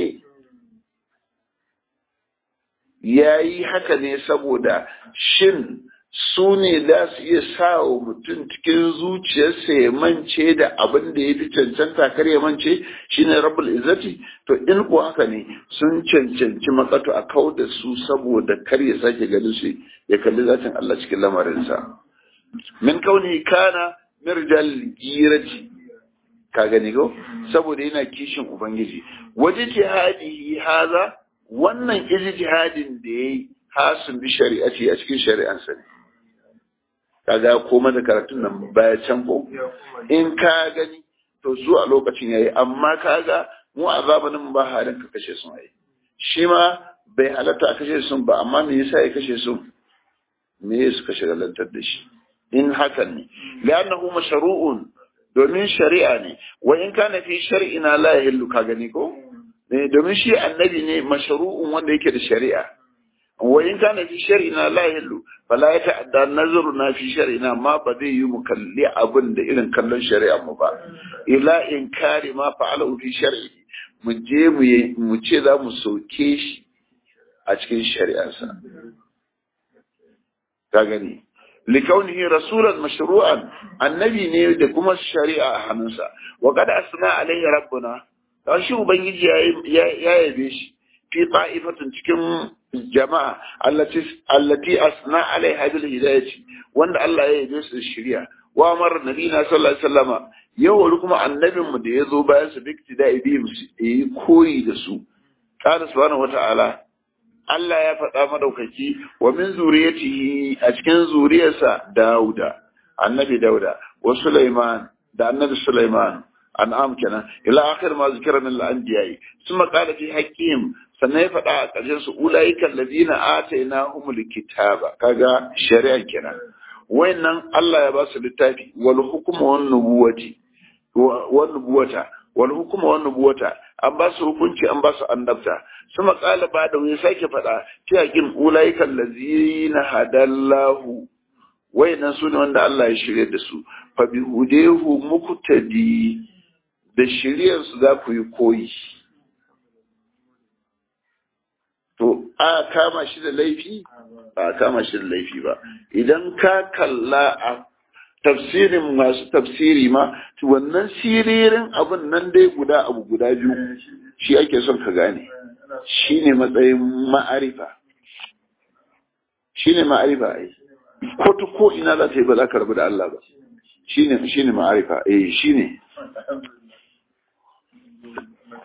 ya yi haka ne saboda shin su ne za su iya sa wa mutum cikin zuciyarsa ya mance da abin da ya fi cancanta kar ya mance shi ne rabbul izzati to in ko haka ne sun cancanci matsato a kau da su saboda kar ya sake ganin su ya kalli zatin Allah cikin lamarinsa min kauni kana mirjal girati ka gani ko saboda yana kishin ubangiji waje jihadihi haza wannan ijtihadin da yayi hasun bi shari'ati a cikin shari'ansa ne kaga koma da karatun nan baya can ko in ka gani to su a lokacin yayi amma kaga mu a zamanin ba halin ka kashe sun ai shi ma bai halatta a kashe sun ba amma me yasa ya kashe sun me yasa suka shagalantar da shi in hakan ne li'annahu mashru'un domin shari'a ne wa in kana fi shar'ina la yahillu ka gani ko domin shi annabi ne mashru'un wanda yake da shari'a wa in kana fi shar'ina la yahillu fala ya ta'adda nazaruna fi shar'ina ma ba zai yi mu kalli abin da irin kallon shari'a mu ba ila in kare ma fa'alahu fi shar'i mu je mu mu ce za mu soke shi a cikin shari'arsa ka gani likaunihi rasulan mashru'an annabi ne da kuma shari'a a hannunsa wa qad asna alaihi rabbuna dan shi ubangiji ya yabe shi fi ta'ifatin cikin jama'a allati allati asna alaiha bil hidayati wanda Allah ya yabe su shari'a wa amar nabina sallallahu alaihi wasallama yau kuma annabin mu da yazo bayan su duk tidai bi mu yi koyi da su qala subhanahu wata'ala Allah ya faɗa madaukaki wa min zuriyatihi a cikin zuriyarsa Dauda annabi Dauda wa Sulaiman da annabi Sulaiman an'am kenan ila akhir ma zikra min al-anbiya'i thumma qala fi haqqihim sannan ya faɗa a ƙarshen su ulaika alladhina atainahumul kitaba kaga shari'a kenan wayannan Allah ya ba su littafi wal hukmu wan nubuwati wan nubuwata wal hukmu wan nubuwata an ba su hukunci an ba su annabta suma qala ba da wani sake faɗa fi haqqin ulaika allazina hadallahu wayannan su ne wanda Allah ya shirye da su fa bi hudehu muqtadi da shiryar su za ku yi koyi to a kama shi da laifi ba a kama shi da laifi ba idan ka kalla a tafsirin masu tafsiri ma to wannan siririn abin nan dai guda abu guda biyu shi ake son ka gane shi ne matsayin ma'arifa shi ne ma'arifa ai ko ta ko ina za ta yi ba za ka rabu da Allah ba shi ne shi ne ma'arifa eh shi ne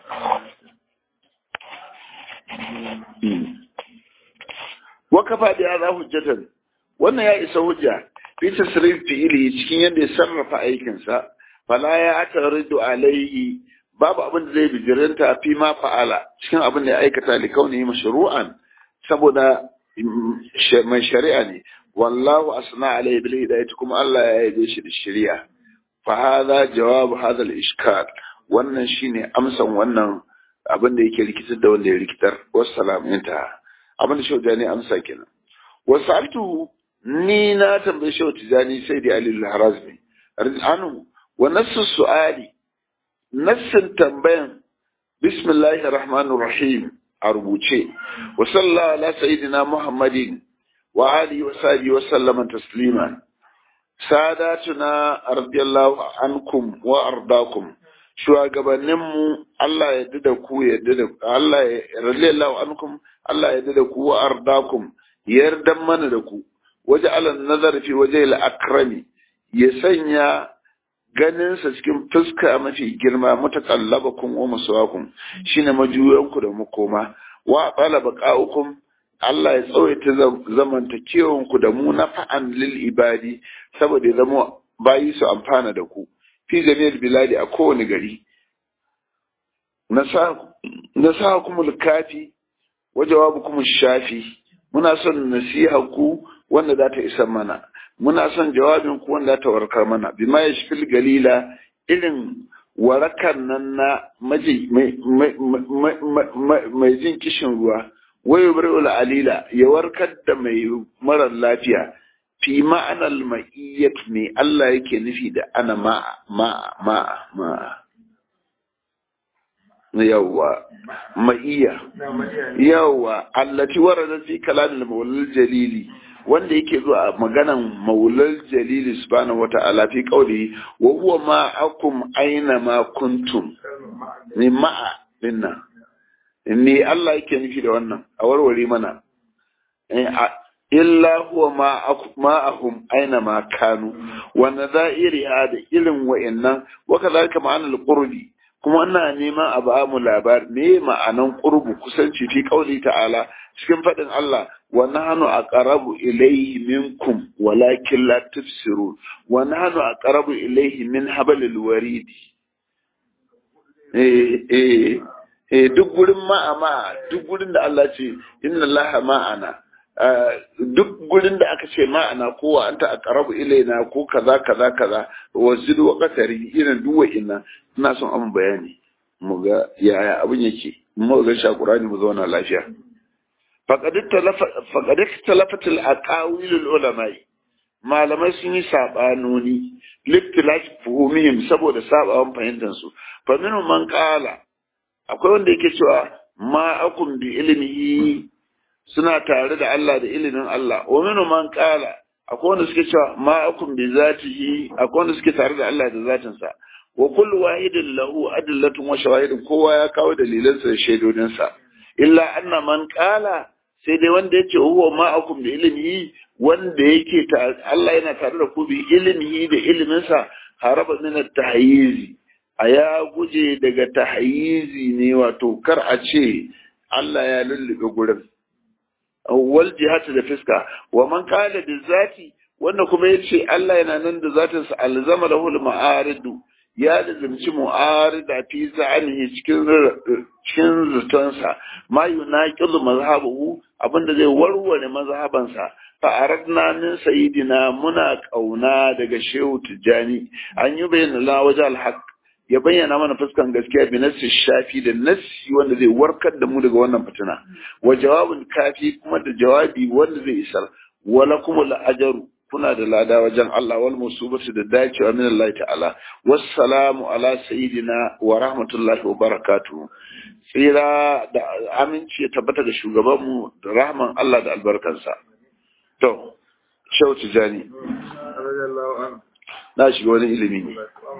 kafa da ya hujjatan wannan ya isa hujja fi tasrif fi'ili cikin yadda ya sarrafa aikinsa fala ya taridu alaihi babu abin da zai bijirinta fi ma fa'ala cikin abin da ya aikata li kaunihi mashru'an saboda mai shari'a ne wallahu asna alaihi bil hidayati kuma Allah ya yabe shi da shari'a fa hadha jawab hadha al ishkal wannan shine amsan wannan abin da yake rikitar da wanda ya rikitar wassalam inta abin da shaujani amsa kenan wasaltu ni na tambayi shau tijani sai da alil harazmi anu wa nassu su'ali nassin tambayan bismillahir rahmanir rahim a rubuce wa sallallahu ala sayyidina muhammadin wa alihi wa sahbihi wa sallama taslima sadatuna radiyallahu ankum wa ardakum shugabanninmu Allah ya yarda da ku yarda da Allah ya radiyallahu ankum Allah ya yarda da ku wa ardakum yardan mana da ku waje alan nazar fi waje akrami ya sanya ganinsa cikin fuska mafi girma mutakallabakum wa muswakum shine majuyanku da makoma wa qala baqaukum Allah ya tsawaita zamantakewanku da mu na fa'an lil ibadi saboda ya zama bayi su amfana da ku fi jami'ar biladi a kowane gari nasa kuma kafi wa jawabukum shafi muna son nasiha ku wanda za ta isa mana muna son jawabin ku wanda za ta warkar mana bima yashfil galila irin warakan nan na mai jin kishin ruwa wayo bari'ul alila ya warkar da mai marar lafiya fi ma'anar ma'iyyat ne Allah yake nufi da ana ma'a ma'a ma'a ma'a yawwa ma'iyya yawwa allati warada fi kalamil maulal jalili wanda yake zuwa a maganan maulal jalili subhanahu wata'ala fi qawli wa huwa ma'akum aina ma kuntum ni ma'a dinna ni Allah yake nufi da wannan a warware mana illa huwa ma'ahum aina ma kanu wa nadha'iri da irin wa'annan wa kadhalika ma'anal qurbi kuma ina neman a ba mu labar me ma'anan qurbu kusanci fi qauli ta'ala cikin fadin Allah wa nahnu aqrabu ilayhi minkum walakin la tufsirun wa nahnu aqrabu ilayhi min hablil warid eh eh eh duk gurin ma'a ma'a duk gurin da Allah ce inna Allah ma'ana duk gurin da aka ce ma'ana kowa anta aqrabu ilaina ko kaza kaza kaza wa zid wa qatari irin duwa inna ina son an bayani mu ga yaya abin yake mu ga sha qur'ani mu zauna lafiya faqad talafa faqad talafat al aqawil al ulama malamai sun yi sabanoni liktilaf fuhumihim saboda sabawan fahimtar su fa minhum man qala akwai wanda yake cewa ma akum bi ilmihi suna tare da Allah da ilimin Allah wa minhum man qala akwai wanda suke cewa ma akum bi zatihi akwai wanda suke tare da Allah da zatinsa wa kullu wahidin lahu adillatun wa shawahidin kowa ya kawo dalilansa da shaidodinsa illa anna man qala sai dai wanda yace huwa ma'akum bi ilmihi wanda yake Allah yana tare da ku bi ilmihi da iliminsa haraba min at-tahyiz aya guje daga tahyizi ne wato kar a ce Allah ya lullube gurin wal jihati da fiska wa man qala bi zati wanda kuma yace Allah yana nan da zatinsa alzama lahu al-ma'aridu ya lazimci mu'arida fi za'anihi cikin cikin zutonsa ma yunaqidu mazhabuhu abinda zai warware mazhabansa fa aradna min sayidina muna kauna daga shehu tijani an yi bayyana la wajal haq ya bayyana mana fuskan gaskiya bi nassi shafi da nassi wanda zai warkar da mu daga wannan fitina wa jawabin kafi kuma da jawabi wanda zai isar wala kuma la ajaru kuna da lada wajen Allah wal musubatu da dacewa min Allah ta'ala wassalamu ala sayyidina wa rahmatullahi wa barakatuh tsira da aminci ya tabbata da shugabanmu da rahman Allah da albarkansa to shau tijani na shiga wani ilimi ne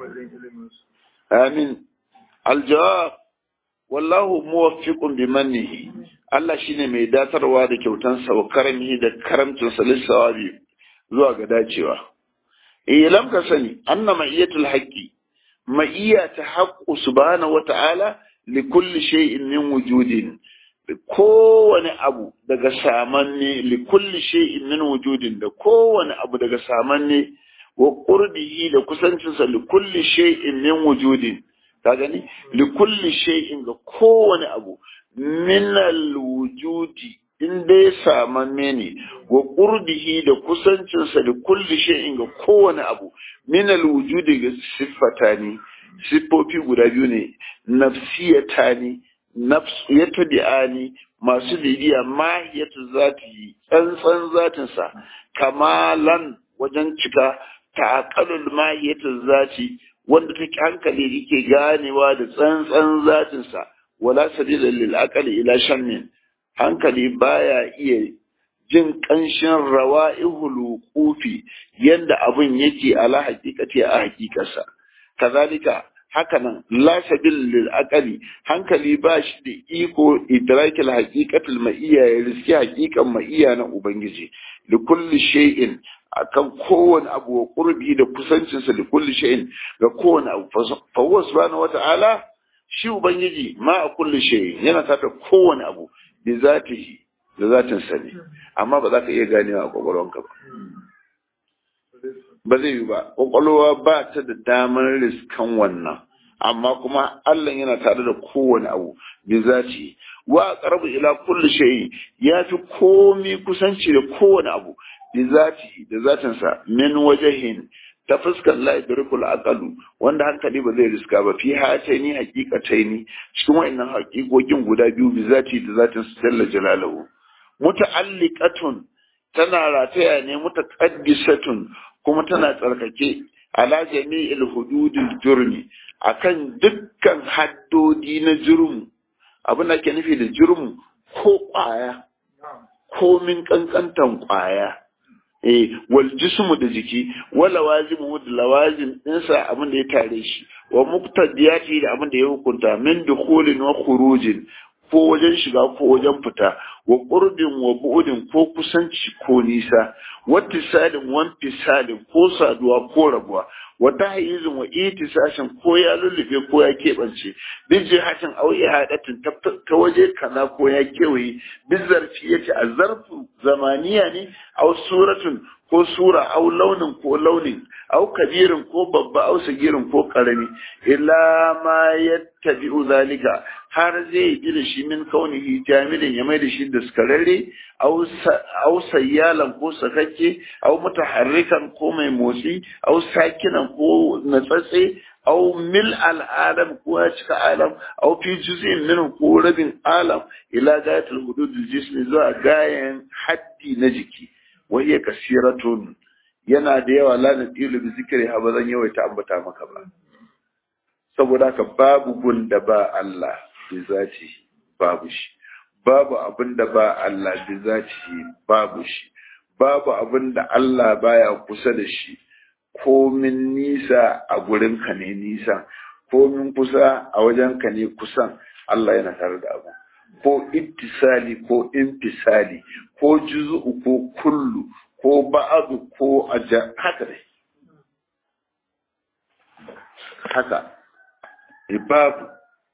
amin aljawab wallahu muwaffiqun bi mannihi Allah shine mai datarwa da kyautansa wa karamihi da karamcinsa lissawabi zuwa ga dacewa. Eh lam ka sani anna ma'iyatul haqqi ma'iyya ta haqqu subhanahu wa ta'ala li kulli shay'in min wujudin kowane abu daga samanne li kulli shay'in min wujudin da kowane abu daga samanne wa qurbihi da kusancinsa li kulli shay'in min wujudin ka gani li kulli shay'in ga kowane abu min al wujudi in dai samanne ne wa qurbihi da kusancinsa li kulli shay'in ga kowane abu min al wujudi ga siffatani siffofi guda biyu ne nafsiyatani nafsiyatu di'ani masu bibiya mahiyatu zati tsantsan zatinsa kamalan wajen cika ta'aqalul mahiyatu zati wanda take hankali yake ganewa da tsantsan zatinsa wala sabila lil aqli ila shammin hankali baya iya jin kanshin rawa'ihul wuqufi yanda abun yake ala haqiqati a haqiqarsa kazalika hakanan la sabil lil aqali hankali ba shi da iko idrakil haqiqatul ma'iyya ya riski haqiqan ma'iyya na ubangiji li kulli shay'in akan kowane abu wa qurbi da kusancin sa li kulli shay'in ga kowane abu fa huwa subhanahu wa ta'ala shi ubangiji ma a kulli shay'in yana tata kowane abu bi zatihi da zatin sa ne amma ba za ka iya ganewa a kwakwalwanka ba ba zai yi ba kwakwalwa ba ta da damar riskan wannan amma kuma Allah yana tare da kowane abu bi zaci wa qarbu ila kulli shay ya fi komi kusanci da kowane abu bi zati da zatin sa min wajhin ta fuskar la idrikul aqalu wanda hankali ba zai riska ba fi hataini haqiqataini cikin wayannan haqiqokin guda biyu bi zati da zatin sa jalla jalaluhu muta'alliqatun tana rataya ne mutaqaddisatun kuma tana tsarkake ala jami'il hududil jurmi akan dukkan haddodi na jurmu abin da ke nufi da jurmu ko kwaya ko min kankantan kwaya eh wal jismu da jiki wala wazimu da lawazim dinsa abin da ya tare shi wa muqtadiyati da abin da ya hukunta min dukhulin wa khurujin ko wajen shiga ko wajen fita wa ƙurbin wa bu'udin ko kusanci ko nisa wa tisalin wa tisalin ko saduwa ko rabuwa wa tahyizin wa itisashin ko ya lullube ko ya keɓance bin jihatin aw ihadatin ta waje kaza ko ya kewaye bin zarfi yace a zarfu zamaniya ne aw suratun ko sura aw launin ko launin aw kabirin ko babba aw sagirin ko karami illa ma yattabi'u zalika har zai yi da shi min kaunihi jamilin ya mai da shi daskararre aw sayyalan ko sakakke aw mutaharrikan ko mai motsi aw sakinan ko natsatse aw mil al'adam ko ya cika alam aw fi juz'in min ko rabin alam ila gayatul hudud jismi zuwa gayan haddi na jiki wa hiya kasiratun yana da yawa la nadilu bi zikri ha bazan yawaita ambata maka ba saboda haka babu gun da ba Allah bi zati babu shi babu abin da ba Allah bi zati babu shi babu abin da Allah baya kusa da shi komin nisa a gurin ka ne nisa komin kusa a wajen ka ne kusan Allah yana tare da abu ko ittisali ko infisali ko juzu'u ko kullu ko ba'adu ko aja haka dai haka babu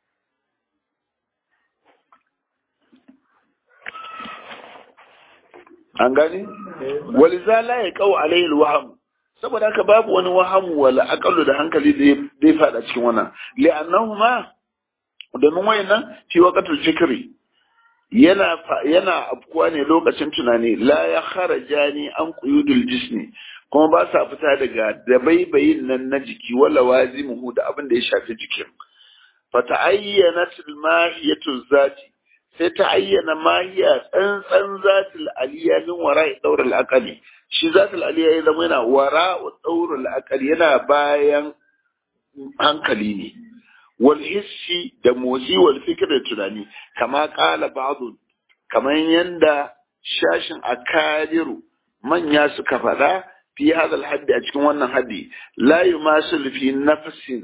an gani waliza la ya kawo alayhi alwaham saboda haka babu wani wahamu wala aqallu da hankali da zai fada cikin wannan li'annahuma domin wayannan fi waqatul fikri yana yana afkuwa ne lokacin tunani la ya kharajani an quyudul jismi kuma ba sa fita daga dabaibayin nan na jiki wala wazimuhu da abin da ya shafi jikin fa ta'ayyanat al-mahiyatu zati sai ta ayyana mahiya tsantsan zatul aliyya min wara'i daur al-aqali shi zatul aliyya ya zama yana wara'u daur al-aqali yana bayan hankali ne wal hissi da motsi wal fikr da tunani kama qala ba'd kaman yanda shashin akadiru manya suka faɗa fi hadha al-haddi a cikin wannan haddi la yumasil fi nafsin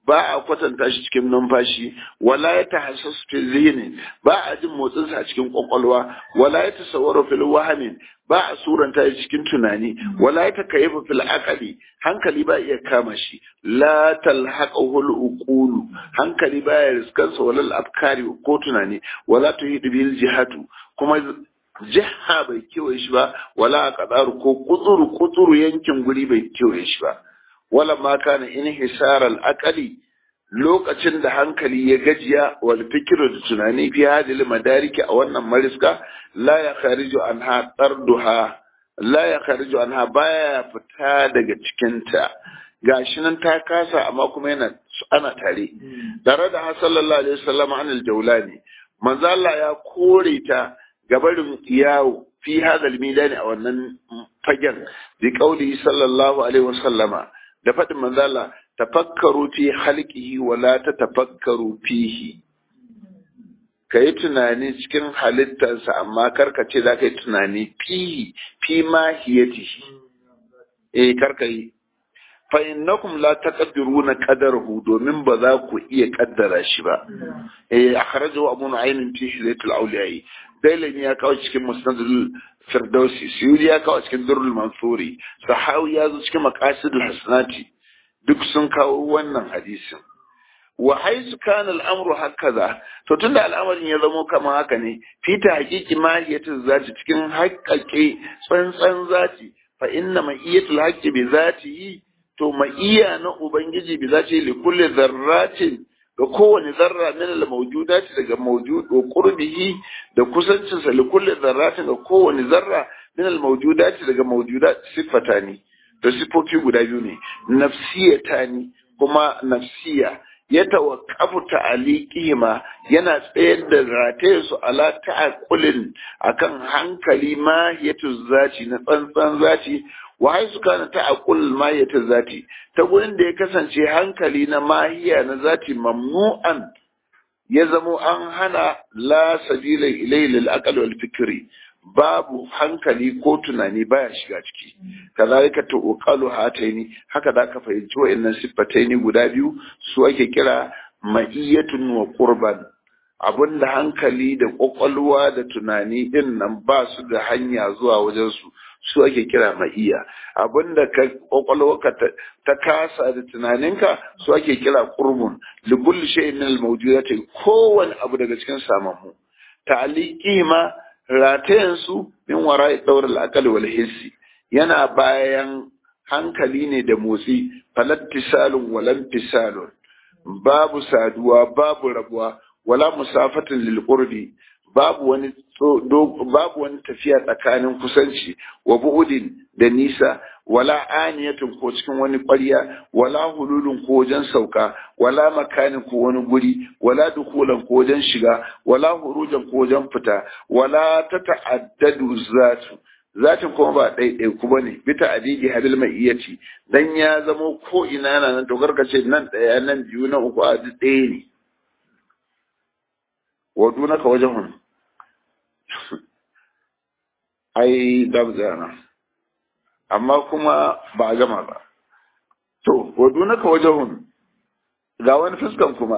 ba a kwatanta shi cikin numfashi wala ya tahassas fi zihni ba a jin motsin sa cikin kwakwalwa wala ya tasawwaru fil wahmin ba a suranta shi cikin tunani wala ya takayyafa fil aqli hankali ba iya kama shi la talhaqahu al uqulu hankali ba ya riskansa wala al afkari ko tunani wala tuhidu bil jihatu kuma jiha bai kewaye shi ba wala qadaru ko kutsuru kutsuru yankin guri bai kewaye shi ba wala ma kana inhisar al aqli lokacin da hankali ya gajiya wal fikru da tunani fi hadil madariki a wannan mariska la ya khariju anha tarduha la ya khariju anha baya fita daga cikinta gashi nan ta kasa amma kuma yana ana tare tare da sallallahu alaihi wasallam anil jawlani manzo Allah ya kore ta gabarin yawo fi hadal midani a wannan fagen bi qauli sallallahu alaihi wasallama da faɗin manzo Allah tafakkaru fi halqihi wa la tatafakkaru fihi kai tunani cikin halittarsa amma karka ce za ka yi tunani fihi fi mahiyatihi eh karka yi fa innakum la taqdiruna qadarahu domin ba za ku iya kaddara shi ba eh akhrajahu abu nu'aym fi hilatul awliya dailani ya kawo cikin musnadul firdausi suyudi ya kawo cikin durrul mansuri sahawi ya zo cikin maqasidul hasanati duk sun kawo wannan hadisin wa haisu kana al'amru hakaza to tunda al'amarin ya zamo kama haka ne fita haqiqi mahiyatul zati cikin haƙƙaƙe tsantsan zati fa inna ma'iyatul haqqi bi zatihi to ma'iya na ubangiji bi zati li kulli dharratin ga kowane zarra min al mawjudati daga mawjud wa qurbihi da kusancin sa li kulli dharratin ga kowane zarra min al mawjudati daga mawjudat sifatani to sifofi guda biyu ne nafsiyatani kuma nafsiya ya tawakkafu ta'aliqihima yana tsayar da rataye su ala ta'aqulin akan hankali ma yatu zati na tsantsan zati wa haisu kana ta'aqul ma yatu zati ta gurin da ya kasance hankali na mahiya na zati mamnu'an ya zamo an hana la sabila ilayhi lil aqli wal fikri babu hankali ko tunani baya shiga ciki kazalika to uqalu hataini haka da ka fahimci wayannan siffataini guda biyu su ake kira ma'iyatun wa qurban abinda hankali da kwakwalwa da tunani din nan ba su da hanya zuwa wajen su su ake kira ma'iya abinda ka kwakwalwarka ta kasa da tunaninka su ake kira qurbun li kulli shay'in min al-mawjudati kowane abu daga cikin samammu ta'liqihima ratayensu min wara ɗaura al'akali wal hissi yana bayan hankali ne da motsi falattisalun walan fisalun babu saduwa babu rabuwa wala musafatin lil qurbi babu wani babu wani tafiya tsakanin kusanci wa bu'udin da nisa wala aniyatun ko cikin wani ƙwarya wala hululun ko wajen sauka wala makanin ko wani guri wala dukulan ko wajen shiga wala hurujan ko wajen fita wala ta ta'addadu zatu zatin kuma ba ɗaiɗai ku bane bita adidi habil mai iya ci dan ya zamo ko ina na nan to ce nan ɗaya nan biyu na uku a duk ɗaya ne wa dunaka wajen ai dabzana amma kuma ba a gama ba to wadu naka wajahun ga wani fuskan kuma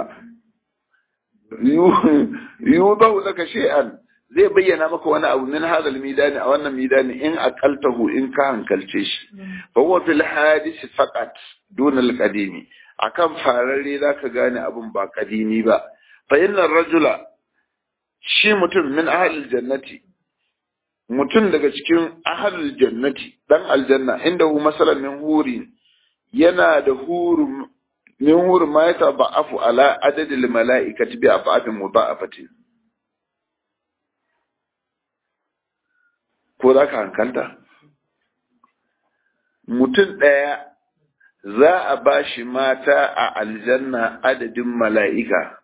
yiwu ba laka shay'an zai bayyana maka wani abu min hadal midani a wannan midani in aqaltahu in ka hankalce shi fa huwa fil hadis faqat dun al qadimi akan fararre zaka gane abun ba qadimi ba fa inna rajula shi mutum min ahlil jannati mutum daga cikin ahlul jannati dan aljanna inda hu masalan min huri yana da huru min huru ma yata ba'afu ala adadil mala'ikati bi afafin mudha'afati ko za ka hankalta mutum ɗaya za a ba shi mata a aljanna adadin mala'ika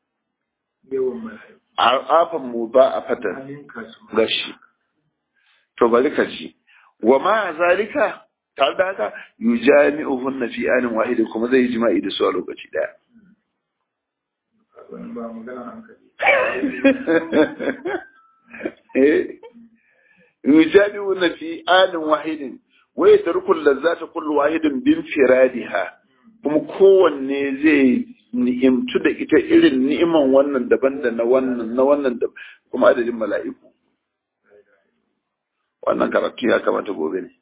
a afan mu ba a fata gashi to bari ka ji wa ma zalika tare da haka yujami'uhun na fi anin wahidi kuma zai yi jima'i da su a lokaci daya yujami'uhun na fi anin wahidin wa yatarku lazzata kullu wahidin bin firadiha kuma kowanne zai ni'imtu da ita irin ni'iman wannan daban da na wannan na wannan da kuma adadin mala'iku wannan karatu ya kamata gobe ne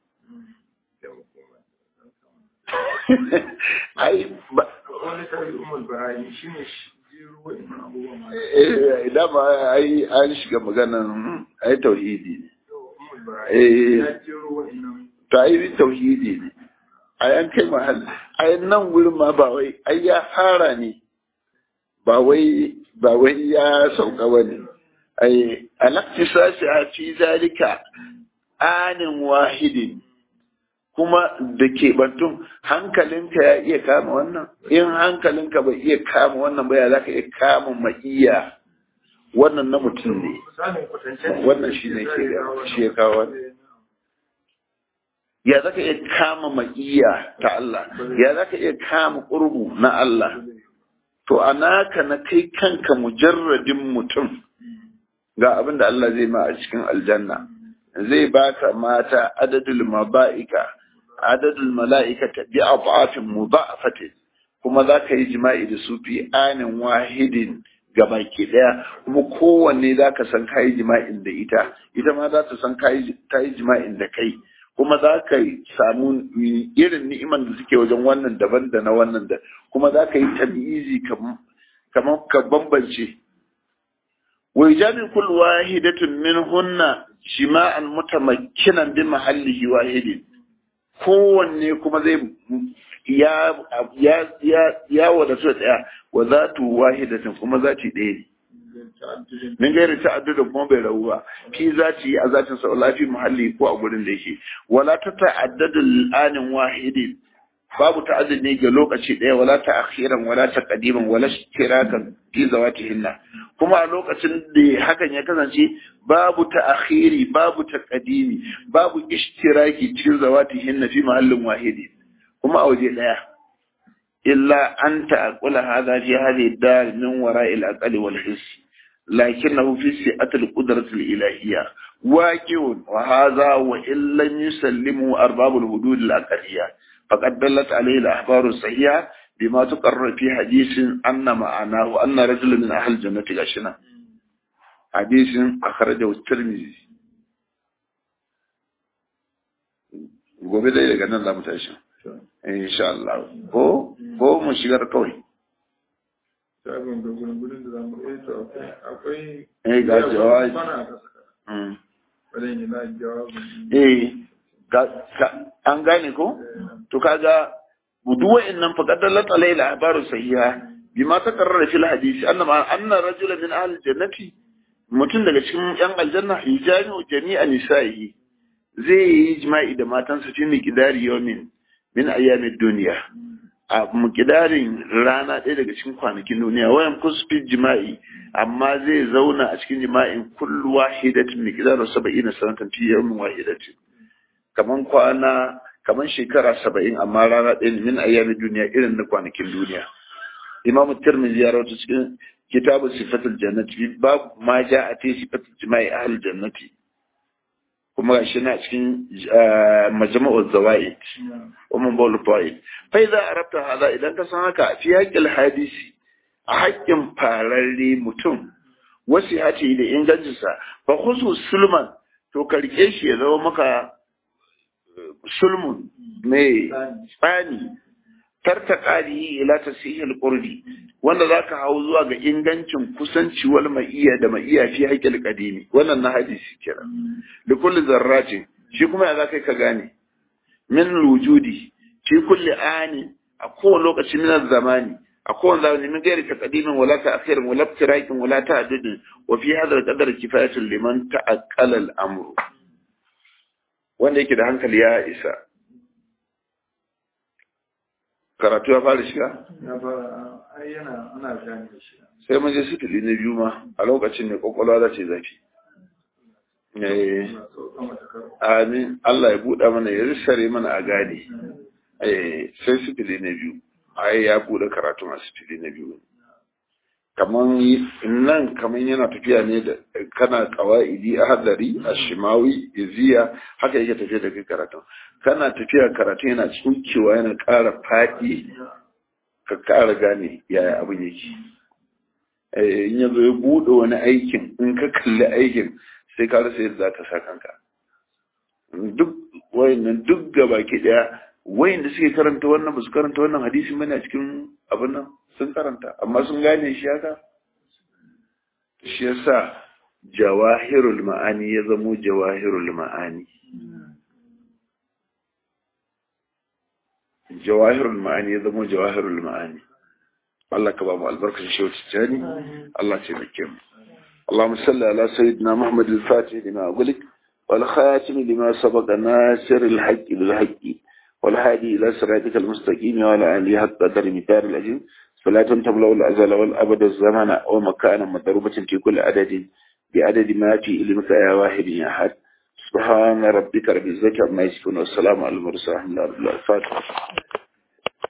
ai ba wani tari umar barani shi ne jiro wa'in abubuwan ma eh dama ai an shiga maganan ai tauhidi ne umar Eh. barani ya jiro wa'in to ai tauhidi ne ai an kai mahal ai nan gurin ma ba wai ai ya fara ne ba wai ba wai ya sauka bane ai alaktisasi a fi zalika anin wahidin kuma da ke bantun hankalinka ya iya kama wannan in hankalinka bai iya kama wannan ba ya za ka iya kama ma'iya wannan na mutum ne misalin kwatancen Wannan shi ne ke da- shi ya kawo wannan. ya za ka iya kama ma'iya ta Allah ya za ka iya kama ƙurbu na Allah to a naka na kai kanka mujarradin mutum ga abin da Allah zai ma a cikin aljanna zai baka mata adadul maba'ika adadul mala'ikata bi adafin mudha'afatin kuma za ka yi jima'i da su fi anin wahidin ga baki daya kuma kowanne za ka san kayi jima'in da ita ita ma za ta san kayi ta yi jima'in da kai kuma za ka samu irin ni'iman da suke wajen wannan daban da na wannan da kuma za ka yi tabi'izi kamar ka bambance wa ijabi kull wahidatin minhunna shima'an mutamakkinan bi mahallihi wahidin kowanne kuma zai ya ya ya ya wadatu daya wa zatu wahidatin kuma zati ɗaya ne min gairi ta'addudin kuma bai rabu ba fi zati a zatin sa lafi muhalli ko a gurin da yake wala ta ta'addadu anin wahidin babu ta'addud ne ga lokaci ɗaya wala ta akhiran wala ta qadiman wala ishtirakan fi zawatihinna kuma a lokacin da hakan ya kasance babu ta akhiri babu ta qadimi babu ishtiraki cikin zawatihinna fi mahallin wahidi kuma a waje ɗaya illa an ta'aqula hadha fi hadhihi dar min wara'il aqli wal hiss لكنه في سعة القدرة الإلهية واقع وهذا وإن لم يسلمه أرباب الحدود الأقلية فقد دلت عليه الأخبار الصحيحة بما تقرر في حديث أن معناه أن رجل من أهل الجنة غشنا حديث أخرجه الترمذي gobe dai daga nan za mu tashi insha Allah ko ko mu shigar kawai shagon ga gudun da zamu eh to akwai akwai eh ga jawabi bana ka saka Mm. bari ni na jawabin eh ga- ka- an gane ko to kaga duk wa'annan faqad dallat alayhi al-ahbaru sahiha bima taqarrara fil hadisi anna ma anna rajulan min ahli jannati mutum daga cikin yan aljanna yajani jami'a nisa'ihi zai yi jima'i da matansa fi miqdari yawmin min ayyamid dunya a mukidarin rana ɗaya daga cikin kwanakin duniya wayan kusfi jima'i amma zai zauna a cikin jima'in kullu wahidatin miqdaru 70 sanatan fi yawmin wahidatin kaman kwana kaman shekara 70 amma rana ɗaya ne min ayyamin duniya irin na kwanakin duniya imam tirmidhi ya rawaito cikin kitabu sifatul jannati bab ma ja'a fi sifatul jima'i ahli jannati kuma gashi na cikin majma'ul zawaid ومن بول الطائف فإذا أردت هذا إذا أنت سنك في حق الحديث حق فارري متم وسيحته إلى إنجازسا فخصوص سلمان to karke shi ya zama maka sulmun mai tsani tartaƙari ila tasihil qurbi wanda zaka hau zuwa ga ingancin kusanci wal ma'iya da ma'iya fi haƙil qadimi wannan na hadisi kira da kulli zarratin shi kuma ya zaka ka gane min wujudi fi kulli ani a kowane lokaci min zamani a kowane zamani min gairi ta qadimin wala ta akhirin wala tirakin wala ta adadin wa fi hadha al-qadar kifayatun liman ta'aqqala al-amru wanda yake da hankali ya isa karatu ya fara shiga ya fara ai yana ana gane da shi sai mun je sifili na biyu ma a lokacin ne kwakwalwa za ce zafi eh Ina so kama ta karo amin Allah ya buɗa mana ya rissare mana a gane eh sai sifili na biyu ai ya buɗe karatu a sifili na biyu kaman nan kaman yana tafiya ne da kana qawaidi hadari ashimawi iziya haka yake tafiya da kai karatu kana tafiya karatu yana tsukewa yana ƙara faɗi ka ƙara gane yaya abin yake in ya zo ya buɗe wani aikin in ka kalli aikin sai ka rasa yadda za ka sa kanka duk wayannan duk gabaki ɗaya wayanda suke karanta wannan ba su karanta wannan hadisin bane a cikin abin nan sun karanta amma sun gane shi haka shi yasa jawahirul ma'ani ya zamo jawahirul ma'ani jawahirul ma'ani ya zamo jawahirul ma'ani Allah ka ba mu albarkacin shi wata tani Allah ce mai kyau اللهم صل على سيدنا محمد الفاتح لما أقولك والخاتم لما سبق ناصر الحق بالحق والهادي إلى صراطك المستقيم وعلى آله حق قدر مثال الأجل فلا تملأ الأزل والأبد الزمن ومكانا مضروبة في كل عدد بعدد ما في علمك يا واحد يا أحد سبحان ربك رب العزة عما يصفون والسلام على المرسلين الحمد لله الفاتحة